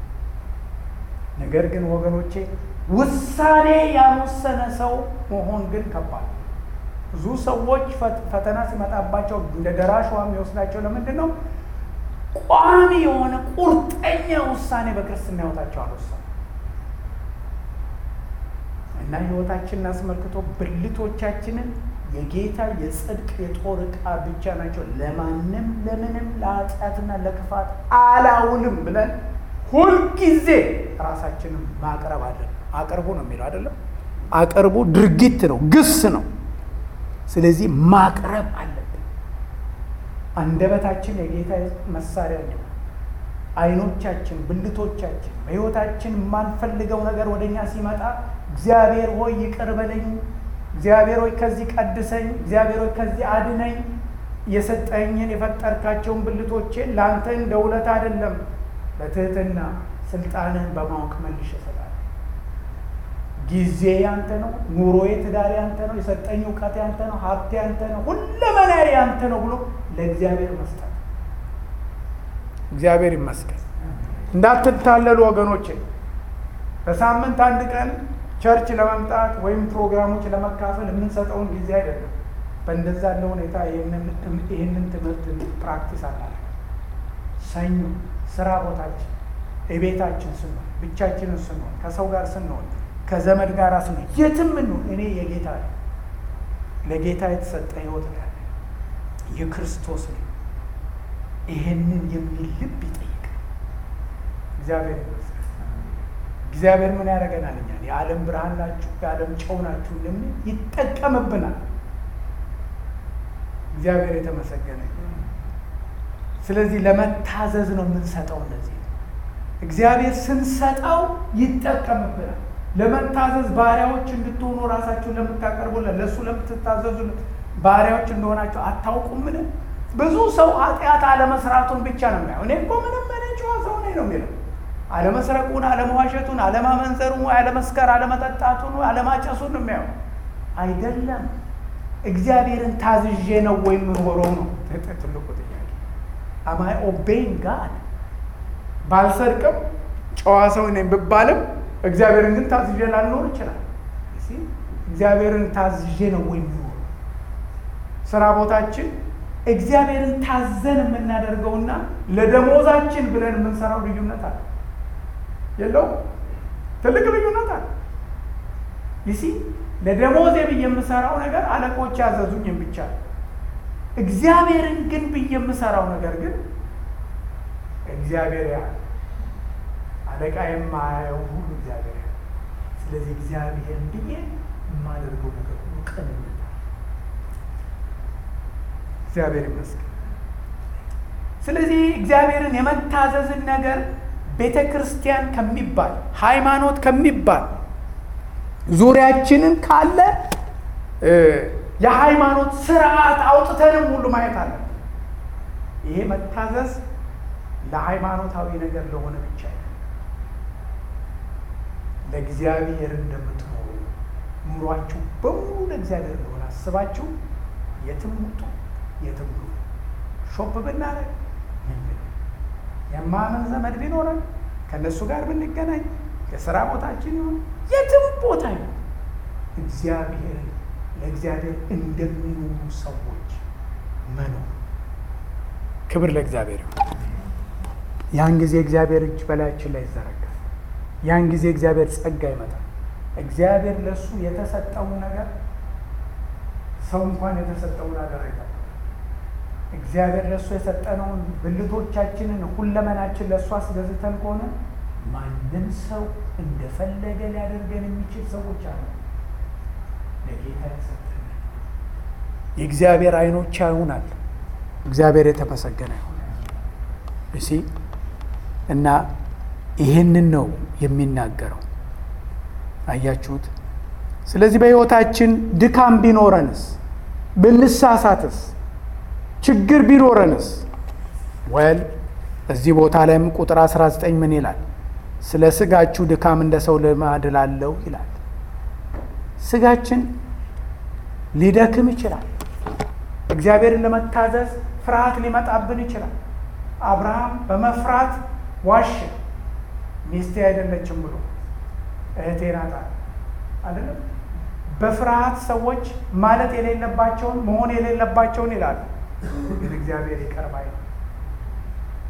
ነገር ግን ወገኖቼ ውሳኔ ያልወሰነ ሰው መሆን ግን ከባድ። ብዙ ሰዎች ፈተና ሲመጣባቸው እንደ ደራሽ ውሃ የሚወስዳቸው ለምንድን ነው? ቋሚ የሆነ ቁርጠኛ ውሳኔ በክርስትና ሕይወታቸው አልወሰኑ እና ሕይወታችንን አስመልክቶ ብልቶቻችንን የጌታ የጽድቅ የጦር ዕቃ ብቻ ናቸው፣ ለማንም ለምንም ለኃጢአትና ለክፋት አላውልም ብለን ሁልጊዜ ራሳችንን ማቅረብ አለን። አቅርቡ ነው የሚለው አይደለም። አቅርቡ ድርጊት ነው፣ ግስ ነው። ስለዚህ ማቅረብ አለብን። አንደበታችን የጌታ መሳሪያ ነው። አይኖቻችን፣ ብልቶቻችን በሕይወታችን የማንፈልገው ነገር ወደ እኛ ሲመጣ እግዚአብሔር ሆይ ይቅር በለኝ፣ እግዚአብሔር ሆይ ከዚህ ቀድሰኝ፣ እግዚአብሔር ሆይ ከዚህ አድነኝ፣ የሰጠኝን የፈጠርካቸውን ብልቶቼን ለአንተ እንደ ውለታ አይደለም በትህትና ስልጣንህን በማወቅ መልሽ እሰጣለሁ። ጊዜ ያንተ ነው፣ ኑሮዬ፣ ትዳር ያንተ ነው፣ የሰጠኝ እውቀት ያንተ ነው፣ ሀብቴ ያንተ ነው፣ ሁለመናዬ ያንተ ነው ብሎ ለእግዚአብሔር መስጠት። እግዚአብሔር ይመስገን። እንዳትታለሉ ወገኖቼ። በሳምንት አንድ ቀን ቸርች ለመምጣት ወይም ፕሮግራሞች ለመካፈል የምንሰጠውን ጊዜ አይደለም። በእንደዛ ያለ ሁኔታ ይህንን ትምህርት ፕራክቲስ አላለ ሰኞ ስራ ቦታችን፣ የቤታችን ስንሆን፣ ብቻችንን ስንሆን፣ ከሰው ጋር ስንሆን፣ ከዘመድ ጋር ስንሆን፣ የትም እንሆን እኔ የጌታ ነኝ። ለጌታ የተሰጠ ህይወት ነው ያለ የክርስቶስ ነው። ይሄንን የሚል ልብ ይጠይቃል። እግዚአብሔር ይመስገን። እግዚአብሔር ምን ያደርገናል? እኛን የዓለም ብርሃን ናችሁ፣ የዓለም ጨው ናችሁ እንደሚል ይጠቀምብናል። እግዚአብሔር የተመሰገነ ስለዚህ ለመታዘዝ ነው የምንሰጠው። እነዚህ እግዚአብሔር ስንሰጠው ይጠቀምብናል። ለመታዘዝ ባሪያዎች እንድትሆኑ ራሳችሁን ለምታቀርቡለት ለእሱ ለምትታዘዙለት ባሪያዎች እንደሆናቸው አታውቁምን? ብዙ ሰው ኃጢአት አለመስራቱን ብቻ ነው የሚያየው። እኔ እኮ ምንም እኔ ጨዋ ሰው ነኝ ነው የሚለው። አለመስረቁን፣ አለመዋሸቱን፣ አለማመንዘሩን፣ አለመስከር፣ አለመጠጣቱን፣ አለማጨሱን ነው የሚያየው። አይደለም እግዚአብሔርን ታዝዤ ነው ወይ የምኖረው ነው ትልቁ ጥያቄ። አማይ ኦቤይንግ ጋድ ባልሰርቅም ጨዋ ሰው ነኝ ብባልም እግዚአብሔርን ግን ታዝዤ ላልኖር ይችላል። እግዚአብሔርን ታዝዤ ነው ወይ የምኖረው? ስራ ቦታችን እግዚአብሔርን ታዘን የምናደርገውና ለደሞዛችን ብለን የምንሰራው ልዩነት አለ የለው? ትልቅ ልዩነት አለ። ይሲ ለደሞዜ ብዬ የምሰራው ነገር አለቆች ያዘዙኝም ብቻ እግዚአብሔርን ግን ብዬ የምሰራው ነገር ግን እግዚአብሔር ያህል አለቃ የማያየው ሁሉ እግዚአብሔር ያህል። ስለዚህ እግዚአብሔርን ብዬ የማደርገው ነገር ሁሉ ቅንነት እግዚአብሔር ይመስገን። ስለዚህ እግዚአብሔርን የመታዘዝን ነገር ቤተ ክርስቲያን ከሚባል ሃይማኖት ከሚባል ዙሪያችንን ካለ የሃይማኖት ስርዓት አውጥተንም ሁሉ ማየት አለ። ይሄ መታዘዝ ለሃይማኖታዊ ነገር ለሆነ ብቻ ለእግዚአብሔር እንደምትኖሩ ኑሯችሁ በሙሉ ለእግዚአብሔር እንደሆነ አስባችሁ የትም ውጡ፣ የትም ኑሩ። ሾፕ ብናደርግ የማመን ዘመድ ቢኖረን ከእነሱ ጋር ብንገናኝ የስራ ቦታችን ይሁን የትም ቦታ ይሁን እግዚአብሔር ለእግዚአብሔር እንደሚኖሩ ሰዎች መኖር። ክብር ለእግዚአብሔር ይሁን። ያን ጊዜ እግዚአብሔር እጅ በላያችን ላይ ይዘረጋል። ያን ጊዜ እግዚአብሔር ጸጋ ይመጣል። እግዚአብሔር ለእሱ የተሰጠውን ነገር ሰው እንኳን የተሰጠውን ነገር አይጠ እግዚአብሔር ለእሱ የሰጠነውን ብልቶቻችንን ሁለመናችን ለእሱ አስገዝተን ከሆነ ማንም ሰው እንደፈለገ ሊያደርገን የሚችል ሰዎች አሉ። ለጌታ የተሰጠን የእግዚአብሔር አይኖች ያዩናል። እግዚአብሔር የተመሰገነ ይሁን። እሲ እና ይህንን ነው የሚናገረው። አያችሁት? ስለዚህ በሕይወታችን ድካም ቢኖረንስ ብንሳሳትስ ችግር ቢኖረንስ ወል እዚህ ቦታ ላይም ቁጥር 19 ምን ይላል? ስለ ስጋችሁ ድካም እንደ ሰው ልማድ ላለው ይላል። ስጋችን ሊደክም ይችላል። እግዚአብሔርን ለመታዘዝ ፍርሃት ሊመጣብን ይችላል። አብርሃም በመፍራት ዋሸ። ሚስቴ አይደለችም ብሎ እህቴ ናት አይደለም። በፍርሃት ሰዎች ማለት የሌለባቸውን መሆን የሌለባቸውን ይላሉ። ግን እግዚአብሔር ይቅር ባይ ነው።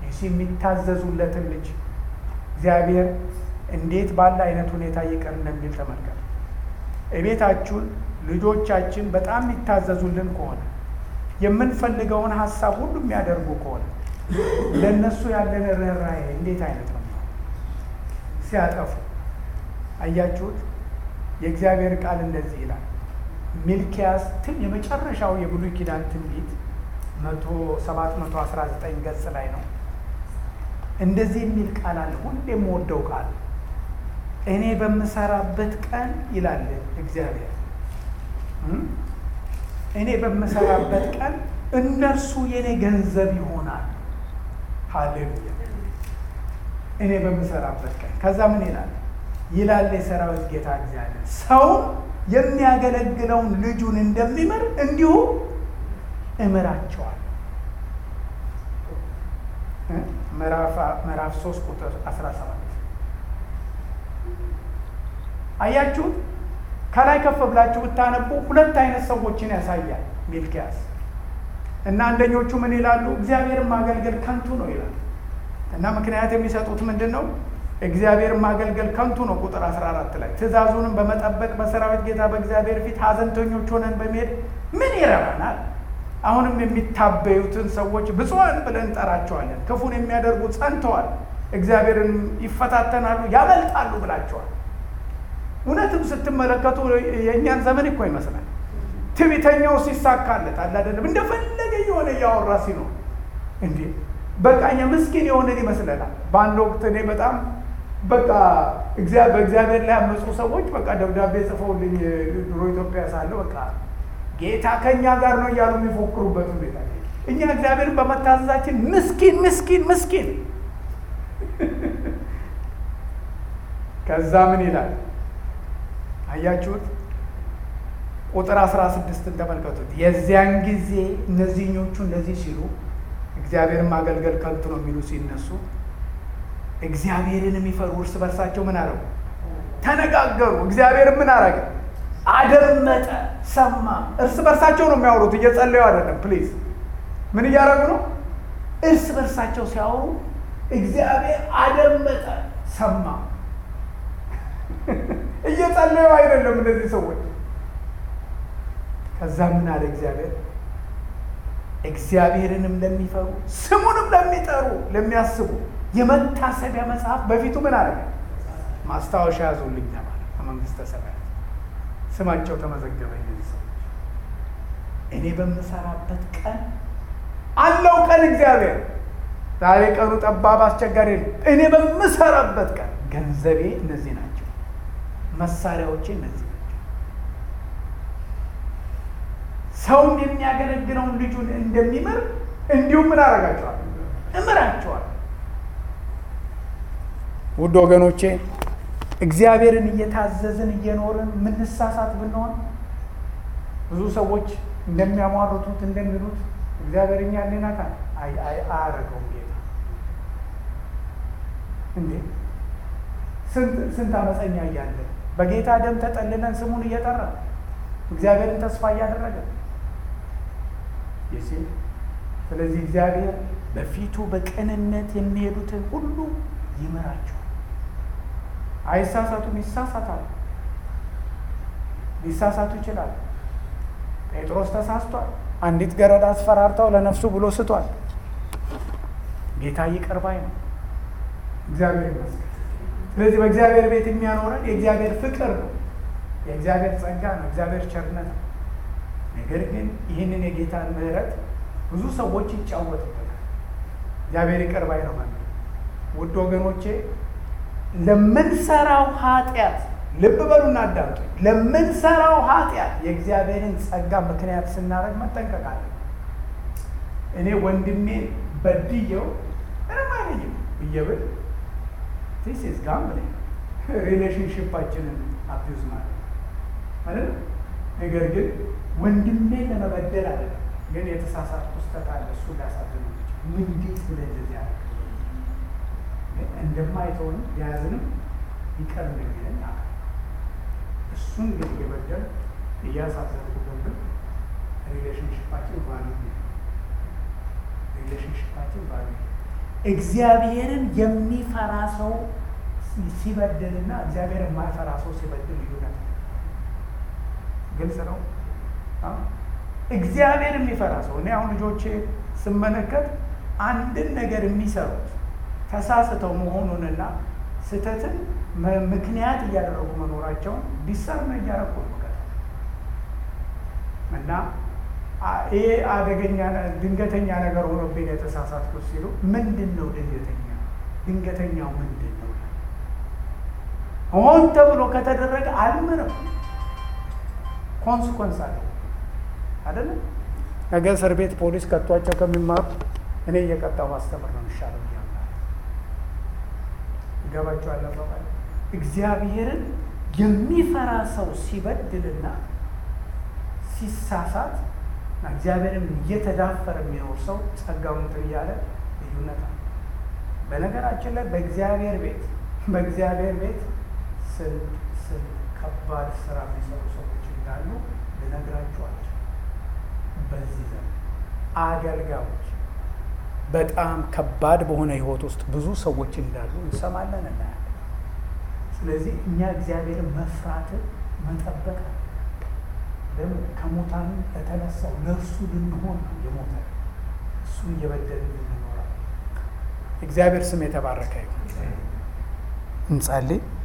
የሚታዘዙለትን ልጅ እግዚአብሔር እንዴት ባለ አይነት ሁኔታ ይቅር እንደሚል ተመልከቱ። እቤታችሁን ልጆቻችን በጣም የሚታዘዙልን ከሆነ የምንፈልገውን ሀሳብ ሁሉ የሚያደርጉ ከሆነ ለእነሱ ያለን ርኅራኄ እንዴት አይነት ነው? ሲያጠፉ አያችሁት? የእግዚአብሔር ቃል እንደዚህ ይላል። ሚልኪያስ ትን የመጨረሻው የብሉይ ኪዳን ትንቢት መቶ ሰባት መቶ አስራ ዘጠኝ ገጽ ላይ ነው። እንደዚህ የሚል ቃል አለ። ሁሌ የምወደው ቃል እኔ በምሰራበት ቀን ይላል እግዚአብሔር እኔ በምሰራበት ቀን እነርሱ የኔ ገንዘብ ይሆናል። ሃሌሉያ! እኔ በምሰራበት ቀን ከዛ ምን ይላል ይላል የሰራዊት ጌታ እግዚአብሔር ሰው የሚያገለግለውን ልጁን እንደሚምር እንዲሁ እምራቸዋል። ምዕራፍ 3 ቁጥር 17 አያችሁት? ከላይ ከፍ ብላችሁ ብታነቡ ሁለት አይነት ሰዎችን ያሳያል ሚልኪያስ እና አንደኞቹ ምን ይላሉ? እግዚአብሔርን ማገልገል ከንቱ ነው ይላል እና ምክንያት የሚሰጡት ምንድን ነው? እግዚአብሔርን ማገልገል ከንቱ ነው። ቁጥር 14 ላይ ትእዛዙንም በመጠበቅ በሰራዊት ጌታ በእግዚአብሔር ፊት ሐዘንተኞች ሆነን በመሄድ ምን ይረባናል? አሁንም የሚታበዩትን ሰዎች ብፁዓን ብለን እንጠራቸዋለን። ክፉን የሚያደርጉ ጸንተዋል፣ እግዚአብሔርን ይፈታተናሉ፣ ያመልጣሉ ብላቸዋል። እውነትም ስትመለከቱ የእኛን ዘመን እኮ ይመስላል። ትዕቢተኛው ሲሳካለት አለ አይደለም፣ እንደፈለገ የሆነ እያወራ ሲኖር እንዴ በቃ እኛ ምስኪን የሆነን ይመስለናል። በአንድ ወቅት እኔ በጣም በቃ በእግዚአብሔር ላይ ያመፁ ሰዎች በቃ ደብዳቤ ጽፈውልኝ ድሮ ኢትዮጵያ ሳለሁ በቃ ጌታ ከእኛ ጋር ነው እያሉ የሚፎክሩበት ሁኔታ እኛ እግዚአብሔርን በመታዘዛችን ምስኪን ምስኪን ምስኪን። ከዛ ምን ይላል አያችሁት? ቁጥር አስራ ስድስትን ተመልከቱት። የዚያን ጊዜ እነዚህኞቹ እንደዚህ ሲሉ እግዚአብሔርን ማገልገል ከንቱ ነው የሚሉ ሲነሱ እግዚአብሔርን የሚፈሩ እርስ በርሳቸው ምን አረጉ? ተነጋገሩ። እግዚአብሔርን ምን አረገ? አደመጠ፣ ሰማ። እርስ በርሳቸው ነው የሚያወሩት፣ እየጸለዩ አይደለም። ፕሊዝ ምን እያደረጉ ነው? እርስ በርሳቸው ሲያወሩ እግዚአብሔር አደመጠ፣ ሰማ። እየጸለዩ አይደለም እነዚህ ሰዎች። ከዛ ምን አለ እግዚአብሔር እግዚአብሔርንም ለሚፈሩ ስሙንም ለሚጠሩ ለሚያስቡ የመታሰቢያ መጽሐፍ በፊቱ ምን አደረገ? ማስታወሻ ያዙልኝ ተባለ። ከመንግስተ ሰማያት ስማቸው ተመዘገበ። እነዚህ ሰዎች እኔ በምሰራበት ቀን አለው ቀን እግዚአብሔር ዛሬ ቀኑ ጠባብ አስቸጋሪ ነው። እኔ በምሰራበት ቀን ገንዘቤ እነዚህ ናቸው፣ መሳሪያዎቼ እነዚህ ናቸው። ሰውም የሚያገለግለውን ልጁን እንደሚምር እንዲሁም ምን አደርጋቸዋል? እምራቸዋል። ውድ ወገኖቼ እግዚአብሔርን እየታዘዝን እየኖርን ምንሳሳት ብንሆን ብዙ ሰዎች እንደሚያሟርቱት እንደሚሉት እግዚአብሔር እኛ ሊነካል አያረገውም። ጌታ እንዴ ስንት አመፀኛ እያለ በጌታ ደም ተጠልለን ስሙን እየጠራ እግዚአብሔርን ተስፋ እያደረገ ይሲ ስለዚህ እግዚአብሔር በፊቱ በቅንነት የሚሄዱትን ሁሉ ይምራቸዋል። አይሳሳቱም፣ ይሳሳታሉ፣ ሊሳሳቱ ይችላሉ። ጴጥሮስ ተሳስቷል። አንዲት ገረድ አስፈራርተው ለነፍሱ ብሎ ስቷል። ጌታ ይቅር ባይ ነው። እግዚአብሔር ይመስገን። ስለዚህ በእግዚአብሔር ቤት የሚያኖረን የእግዚአብሔር ፍቅር ነው፣ የእግዚአብሔር ጸጋ ነው፣ እግዚአብሔር ቸርነት ነው። ነገር ግን ይህንን የጌታን ምሕረት ብዙ ሰዎች ይጫወቱበታል። እግዚአብሔር ይቅር ባይ ነው ማለት ውድ ወገኖቼ ለምንሰራው ኃጢአት ልብ በሉና አዳምጡ። ለምንሰራው ኃጢአት የእግዚአብሔርን ጸጋ ምክንያት ስናደርግ መጠንቀቅ አለን። እኔ ወንድሜን በድየው ምንም አይለኝም ብዬ ብል ቲስ ኢዝ ጋምብሊንግ ሪሌሽንሽፓችንን አቢዩዝ ማለት ማለት ነገር ግን ወንድሜን ለመበደል አይደለም። ግን የተሳሳትኩ ስህተት አለ። እሱ ሊያሳዝኑ እንዴት ብለህ እንደዚህ ያደርግ እንደማይተውንም ሊያዝንም ይቀር እንደሚለኝ አለ። እሱን ግን እየበደል እያሳዘንኩ ገብር ሪሌሽንሽፓችን ቫሉ ሪሌሽንሽፓችን ቫሉ እግዚአብሔርን የሚፈራ ሰው ሲበድልና እግዚአብሔር የማይፈራ ሰው ሲበድል ልዩነት ግልጽ ነው። እግዚአብሔር የሚፈራ ሰው እኔ አሁን ልጆቼ ስመለከት አንድን ነገር የሚሰሩት ተሳስተው መሆኑንና ስህተትን ምክንያት እያደረጉ መኖራቸውን ዲሰርም እያደረጉ ነው እና ይሄ አደገኛ ድንገተኛ ነገር ሆኖብኝ የተሳሳትኩት ሲሉ ምንድን ነው ድንገተኛ ድንገተኛው ምንድን ነው ሆን ተብሎ ከተደረገ አልምርም ኮንስኮንስ አለ አይደለም ነገ እስር ቤት ፖሊስ ከቷቸው ከሚማሩ እኔ እየቀጣው ማስተምር ነው የሚሻለው ይገባቸው አለባባል እግዚአብሔርን የሚፈራ ሰው ሲበድልና ሲሳሳት እግዚአብሔርን እየተዳፈረ የሚኖር ሰው ጸጋውን እንትን እያለ ልዩነት አለ። በነገራችን ላይ በእግዚአብሔር ቤት በእግዚአብሔር ቤት ስንት ስንት ከባድ ስራ የሚሰሩ ሰዎች እንዳሉ ልነግራችኋቸው። በዚህ ዘመን አገልጋዮች በጣም ከባድ በሆነ ህይወት ውስጥ ብዙ ሰዎች እንዳሉ እንሰማለን፣ እናያለን። ስለዚህ እኛ እግዚአብሔርን መፍራትን መጠበቅ ደግሞ ከሙታን ለተነሳው ለእርሱ ልንሆን ነው የሞተ እሱን እየበደልን እንኖራለን። እግዚአብሔር ስም የተባረከ ይሁን። እንጸልይ።